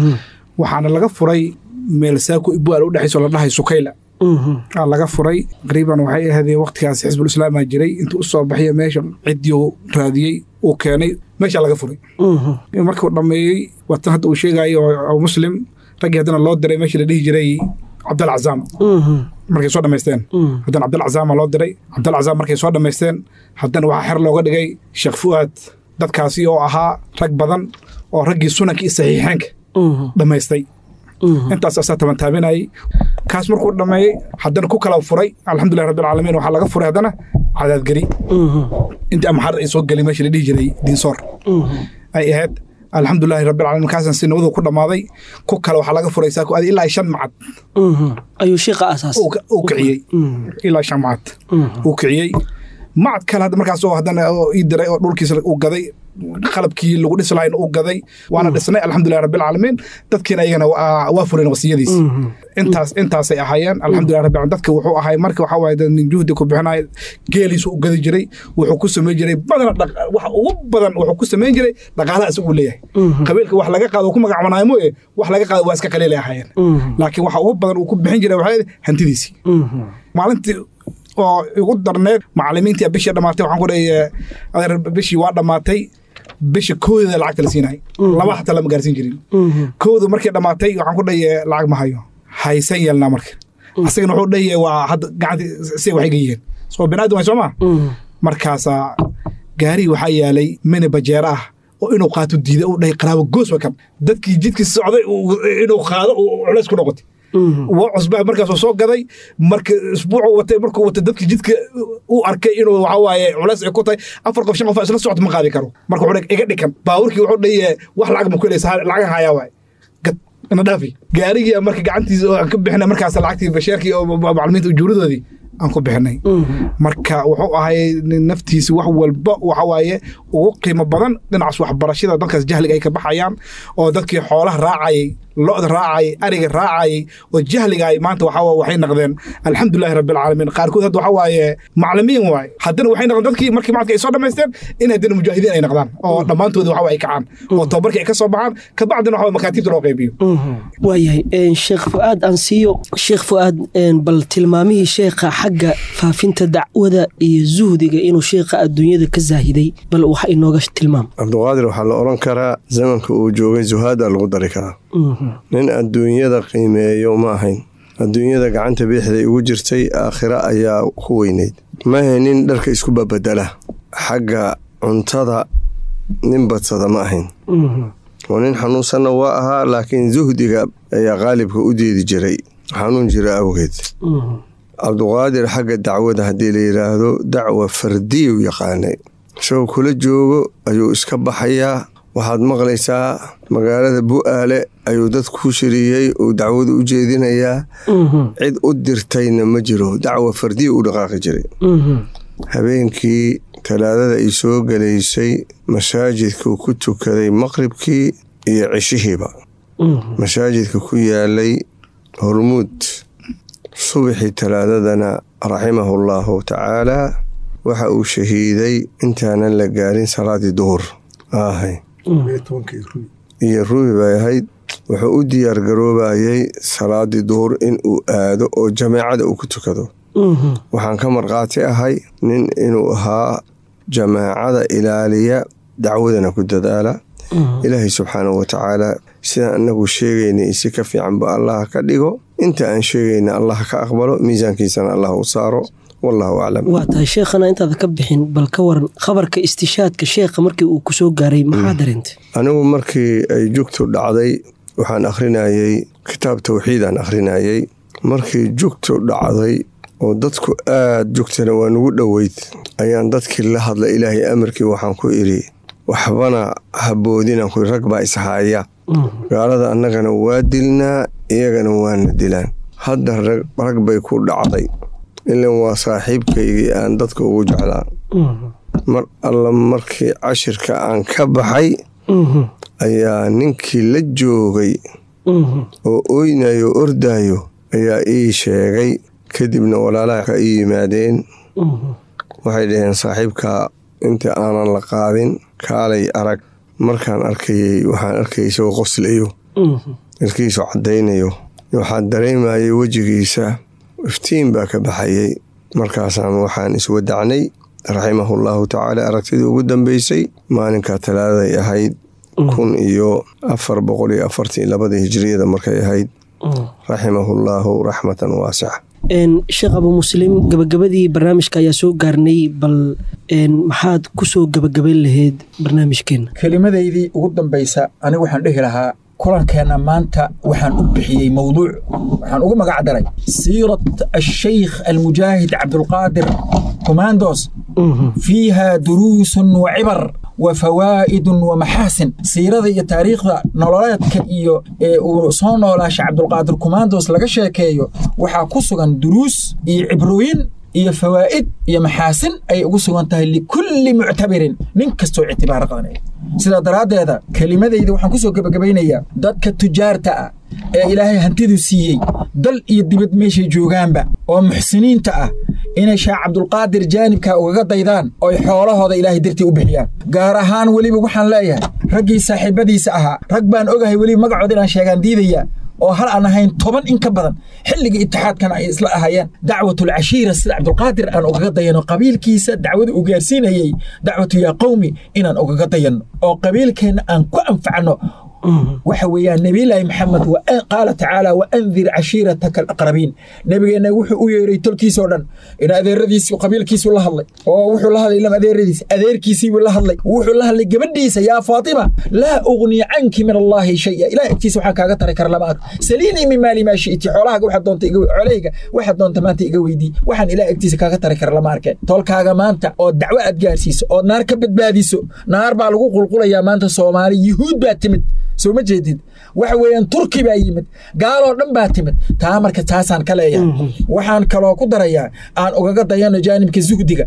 waxaana laga furay meel saako ibwaal u dhexayso la dhahay sukayla aa laga furay qariiban waxay ahaydee waqtigaas xisbul islaamaa jiray intuu u soo baxya meesha ciddii raadiyey uu keenay meeshaa laga furay markuu dhammeeyey watan hadda uu sheegayo oo muslim raggii haddana loo diray meeshii la dhihi jiray cabdal cazaam markay soo dhammaysteen haddana cabdal cazaama loo diray cabdal cazaam markay soo dhammaysteen haddana waxaa xer looga dhigay sheekh fu'aad dadkaasi oo ahaa rag badan oo raggii sunanka iyo saxiixeenka dhammaystay intaas asaa tabantaabinayay kaas markuu dhammeeyey haddana ku kala furay alxamdulilah rabbilcaalamiin waxaa laga furay haddana cadaadgeri intii amaxar ay soo gelay meesha la dhihi jiray diinsoor ay ahayd alxamdulilahi rabbilcaalamiin kaasan si nabadu ku dhammaaday ku kale waxaa laga furay saako adi ilaa shan macad ayuu sheekha aasaasay uu kiciyey ilaa shan macad uu kiciyey macad kale hadda markaas oo haddana ii diray oo dhulkiisa uu gaday qalabkii lagu dhisi lahayn uu gaday waana dhisnay alxamdulilah rabbilcaalamiin dadkiina ayagana waa fuleen wasiyadiis intaas intaasay ahaayeen alxamdulilah rabbil caalamiin dadka wuxuu ahay marka waxaa waaye nin juhdi ku bixinaya geeliisu u gadi jiray wuxuu ku samayn jiray badana waxa ugu badan wuxuu ku samayn jiray dhaqaalaha isagu leeyahay qabiilka wax laga qaado ku magacbanaayo mooye wax laga qaado waa iska qaliilay ahaayeen laakiin waxa ugu badan uu ku bixin jiray waxaa hantidiisii maalintii oo igu darneed macalimiintii bishii dhammaatay waxaan ku dhahay adeer bishii waa dhammaatay bisha koodeeda lacagta la siinay laba xataa lama gaarsiin jirin koodu markii dhammaatay waxaan ku dhahay lacag ma hayo haysan yeelnaa marka asagana wuxuu dhahay waa hadda gacanti si waxay ga yihiin soo binaadam way soo maa markaasaa gaari waxaa yaalay mini bajeera ah oo inuu qaato diiday uu dhahay qaraabo goos wa kan dadkii jidkii socday inuu qaado culays ku noqotay waa cusbaa markaasuu soo gaday marka isbuucu watay markuu watay dadkii jidka u arkay inuu waxa waaye culays ay ku tahay afar qof shan qof isla socota ma qaadi karo marka wuxuu iga dhikan baaburkii wuxuu dhaye wax lacag ma ku helaysa lacagan hayaa waaye gad ina dhaafi gaarigii marka gacantiisa oo aan ka bixinay markaas lacagtii basheerkii oo macalimiinta ujuuradoodii aan ku bixinay marka wuxuu ahay naftiisa wax walba waxa waaye ugu qiimo badan dhinacaas waxbarashada dadkaas jahliga ay ka baxayaan oo dadkii xoolaha raacayay lo'da raacayay ariga raacayay oo jahligaay maanta waxa waxay noqdeen alxamdulilahi rabbilcaalamiin qaarkood hadda waxa waaye maclimiin waaye haddana waxay noqdeen dadkii markii macadka ay soo dhammaysteen in haddana mujaahidiin ay noqdaan oo dhammaantooda waxa ay kacaan oo tababarkii ay ka soo baxaan kabacdina waxa makaatiibta loo qaybiyo waayahay sheekh fu'aad aan siiyo sheekh fu'aad bal tilmaamihii sheekha xagga faafinta dacwada iyo zuhdiga inuu sheekha adduunyada ka zaahiday bal waxa inooga tilmaam cabdiqaadir waxaa la odhan karaa zamanka uu joogay zuhaada lagu dari karaa nin adduunyada qiimeeyo ma ahayn adduunyada gacanta bidixday ugu jirtay aakhira ayaa ku weyneyd maahe nin dharka isku babedela xagga cuntada nin badsada ma ahayn oo nin xanuunsanna waa ahaa laakiin zuhdiga ayaa qaalibka u deedi jiray xanuun jira awgeed cabduqaadir xagga dacwada haddii la yidhaahdo dacwa fardiyu yaqaanay isagoo kula joogo ayuu iska baxayaa waxaad maqlaysaa magaalada bu'aale ayuu dad ku shiriyey uu dacwadu u jeedinayaa cid u dirtayna ma jiro dacwa fardiya u dhaqaaqi jiray habeenkii talaadada ay soo gelaysay masaajidkuu ku tukaday maqribkii iyo cishihiiba masaajidka ku yaalay hormuud subaxii talaadadana raximahullaahu tacaalaa waxa uu shahiiday intaanan la gaarin salaadii duhur ahay iyo ruubi bay ahayd wuxuu u diyaar garoobayay salaadii duhur in uu aado oo jameecada uu ku tukado waxaan ka markhaati ahay nin inuu ahaa jamaacada ilaaliya dacwadana ku dadaala ilaahay subxaanahu watacaala sidaan anagu sheegaynay si ka fiicanba allah ka dhigo inta aan sheegayna allah ka aqbalo miisaankiisana allah u saaro wallahu aclam waa tahay sheekhana intaada ka bixin bal ka waran khabarka istishaadka sheekha markii uu ku soo gaaray maxaa dareentay anigu markii ay jugtu dhacday waxaan akhrinayey kitaab tawxiidaan akhrinayey markii jugtu dhacday oo dadku aad jugtana waa nugu dhoweyd ayaan dadkii la hadlay ilaahay amarkii waxaan ku idhi waxbana haboodinaan ku rag baa ishaaya gaalada annagana waa dilnaa iyagana waana dilaan hadda rag bay ku dhacday ilan waa saaxiibkaygii aan dadka ugu jeclaa mar alla markii cashirka aan ka baxay ayaa ninkii la joogay oo oynayo ordaayo ayaa ii sheegay kadibna walaalaha ka ii yimaadeen waxay dhaheen saaxiibkaa inta aanan la qaadin kaalay arag markaan arkayey waxaan arkayay isagoo qoslayo ilkiisu caddaynayo waxaan dareemayay wejigiisa iftiin baa ka baxayay markaasaan waxaan iswadacnay raximahullaahu tacaala aragtidii ugu dambeysay maalinkaa talaadaday ahayd kun iyo afar boqol iyo afartan iyo labada hijiriyada markay ahayd raximahullaahu raxmatan waasica sheekh abu muslim gabagabadii barnaamijka ayaa soo gaarnay bal maxaad ku soo gabagabayn lahayd barnaamijkeenna kelimadaydii ugu dambaysa anigu waxaan dhehi lahaa kulankeenna maanta waxaan u bixiyey mowduuc waxaan ugu magac daray siirat ashaykh almujaahid cabdulqaadir kumandos fiiha duruusun wa cibar wa fawaa'idun wa maxaasin siirada iyo taariikhda nololeedka iyo ee uu soo noolaasha cabdulqaadir kumandos laga sheekeeyo waxaa ku sugan duruus iyo cibrooyin iyo fawaa'id iyo maxaasin ay ugu sugan tahay likulli muctabirin nin kastoo ictibaaro qadanaya sidaa daraaddeeda kelimadayda waxaan ku soo gebagabaynayaa dadka tujaarta ah ee ilaahay hantidu siiyey dal iyo dibad meeshay joogaanba oo muxsiniinta ah inay shaah cabdulqaadir jaanibka ugaga daydaan ooy xoolahooda ilaahay dartii u bixiyaan gaar ahaan weliba waxaan leeyahay raggii saaxiibadiisa ahaa rag baan ogahay weliba magacood inaan sheegaan diidaya oo hal aan ahayn toban in ka badan xilligii itixaadkana ay isla ahaayeen dacwatul cashiira sida cabdulqaadir aan ugaga dayano qabiilkiisa dacwada uu gaarsiinayey dacwatu yaa qowmi inaan ugaga dayanno oo qabiilkeenna aan ku anfacno waxa weeyaan nebiyullaahi maxamed qaala tacaala wa andir cashiirataka alaqrabiin nebigeenna wuxuu u yeeray tolkiisoo dhan in adeeradiisi qabiilkiisu la hadlay oo wuxuu la hadlay ilam adeeradiis adeerkiisiibuu la hadlay wuxuu la hadlay gabadhiisa yaa faatima laa ugni canki min allaahi shaya ilaah agtiisa waxaan kaaga tari kara lama arko saliinii min maali maa shi'ti xoolahaaga waxaad doonta iga xoolahayga waxaad doonta maanta iga weydii waxaan ilaah agtiisa kaaga tari kara lama arkeen tolkaaga maanta oo dacwo aad gaarsiiso oo naar ka badbaadiso naar baa lagu qulqulayaa maanta soomaali yuhuud baa timid soo ma jeedid waxa weeyaan turki baa yimid gaaloo dhan baa timid taa marka taasaan ka leeyahay waxaan kaloo ku darayaa aan ugaga dayano jaanibka zuhdiga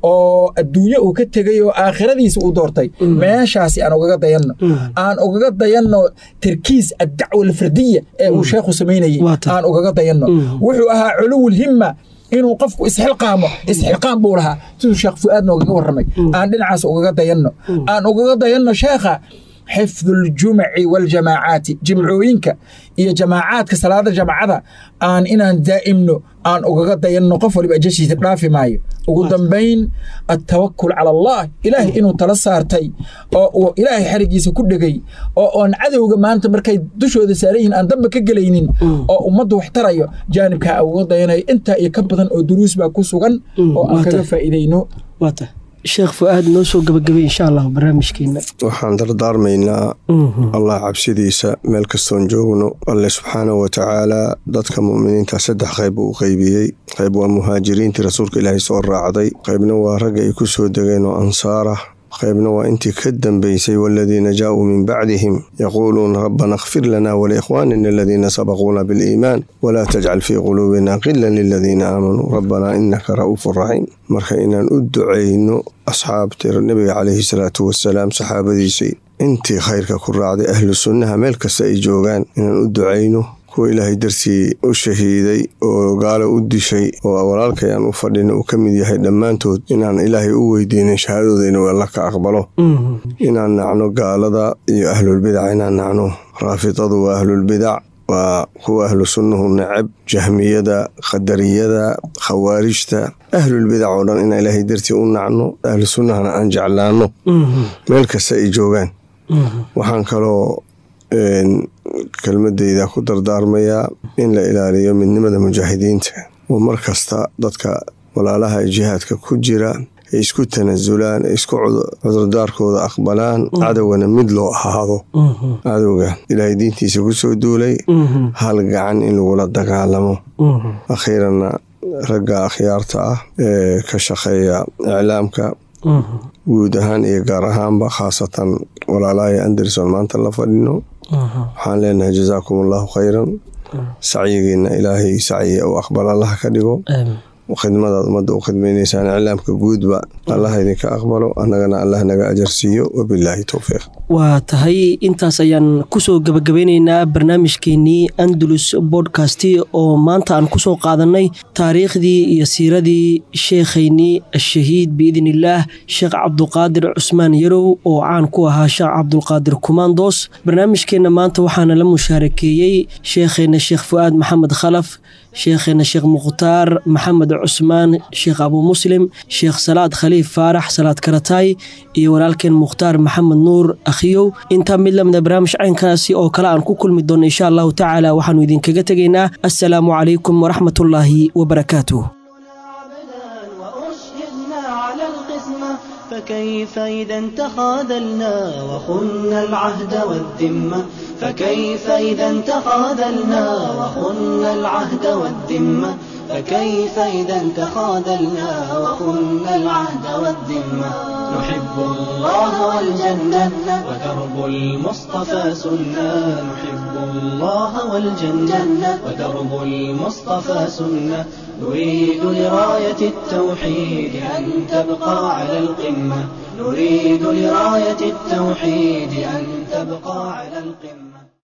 oo adduunye uu ka tegay oo aakhiradiisa uu doortay meeshaasi aan ugaga dayanno aan ugaga dayanno tarkiis addacwa alfardiya ee uu sheekhu samaynayey aan ugaga dayanno wuxuu ahaa culuwul himma inuu qofku isxilqaamo isxilqaam buu lahaa siduu sheekh fu'aad noogaga warramay aan dhinacaas ugaga dayanno aan ugaga dayanno sheekha xifdu ljumaci waljamaacaati jimcooyinka iyo jamaacaadka salaada jamacada aan inaan daa'imno aan ugaga dayanno qof waliba ajashiisa dhaafi maayo ugu dambayn attawakul cala allah ilaahay inuu tala saartay oo uu ilaahay xarigiisa ku dhegay oo oon cadowga maanta markay dushooda saaran yihiin aan damba ka gelaynin oo ummaddu wax tarayo jaanibkaa uga dayanayo intaa iyo ka badan oo duruus baa ku sugan oo aan kaga faa'iidayno waata sheekh fu'aad noo soo gabagabay insha allah barnaamijkeena waxaan dardaarmaynaa allah cabsidiisa meel kastoon joogno alle subxaanahu wa tacaalaa dadka mu'miniinta saddex qayb uu u qeybiyey qayb waa muhaajiriintii rasuulka ilaahay soo raacday qaybna waa ragga ay ku soo degeen oo ansaarah qaybna waa intii ka dambaysay waladiina jaauu min bacdihim yaquuluuna rabbana اkfir lana waliikhwaanina aladiina sabaquuna biاliimaan walaa tajcal fii quluubina qilan liladiina aamanuu rabbana inaka ra'uufu raxiim marka inaan u ducayno asxaabta nebiga calayhi salaatu wasalaam saxaabadiisii intii khayrka ku raacday ahlu sunnaha meel kasta ay joogaan inaan u ducayno kuwa ilaahay dartii u shahiiday oo gaalo u dishay oo walaalkay aan u fadhina uu ka mid yahay dhammaantood inaan ilaahay u weydiinin shahaadooda inuu alla ka aqbalo inaan nacno gaalada iyo ahlulbidac inaan nacno raafidadu waa ahlulbidac waa kuwa ahlu sunnuhu necab jahmiyada qadariyada khawaarijta ahlulbidac oo dhan inaan ilaahay dartii u nacno ahlu sunnahana aan jeclaanno meel kasta ay joogaan waxaan kaloo kelmadeyda ku dardaarmayaa in la ilaaliyo midnimada mujaahidiinta oo mar kasta dadka walaalaha jihaadka ku jira ay isku tanasulaan ay isku cudurdaarkooda aqbalaan cadowgana mid loo ahaado cadowga ilaahay diintiisa ku soo duulay hal gacan in lagula dagaalamo akhiiranna ragga akhyaarta ah ee ka shaqeeya iclaamka guud ahaan iyo gaar ahaanba khaasatan walaalahay anderson maanta la fadhino waxaan leenahay jazaakum allahu khayran sacyigiina ilaahay sacyi u aqbal allaha ka dhigo khidmadaad ummadda u khidmaynaysaan iclaamka guudba allaha idinka aqbalo annagana allah naga ajarsiiyo wabilaahi towfiiq waa tahay intaas ayaan kusoo gabagabeyneynaa barnaamijkeenii andalus bodkasti oo maanta aan kusoo qaadanay taariikhdii iyo siiradii sheekhaynii ashahiid biidn illaah sheekh cabduqaadir cusmaan yarow oo caan ku ahaa sheekh cabdulqaadir kumandos barnaamijkeenna maanta waxaana la mushaarakeeyey sheekheenna sheekh fu'aad maxamed khalaf sheekheena sheekh mukhtaar maxamed cusmaan sheekh abuu muslim sheekh salaad khaliif faarax salaad karataay iyo walaalkeen mukhtaar maxamed nuur akhiyow intaa mid lamida barnaamij caynkaasi oo kale aan ku kulmi doono insha allahu tacaala waxaanu idinkaga tegaynaa assalaamu calaykum waraxmatullaahi wabarakaatuh فكيف إذا تخاذلنا وخنا العهد والذمة فكيف إذا تخاذلنا وخنا العهد والذمة فكيف إذا تخاذلنا وخنا العهد والذمة نحب الله والجنة ودرب المصطفى سنة نحب الله والجنة ودرب المصطفى سنة نريد لراية التوحيد أن تبقى على القمة نريد لراية التوحيد أن تبقى على القمة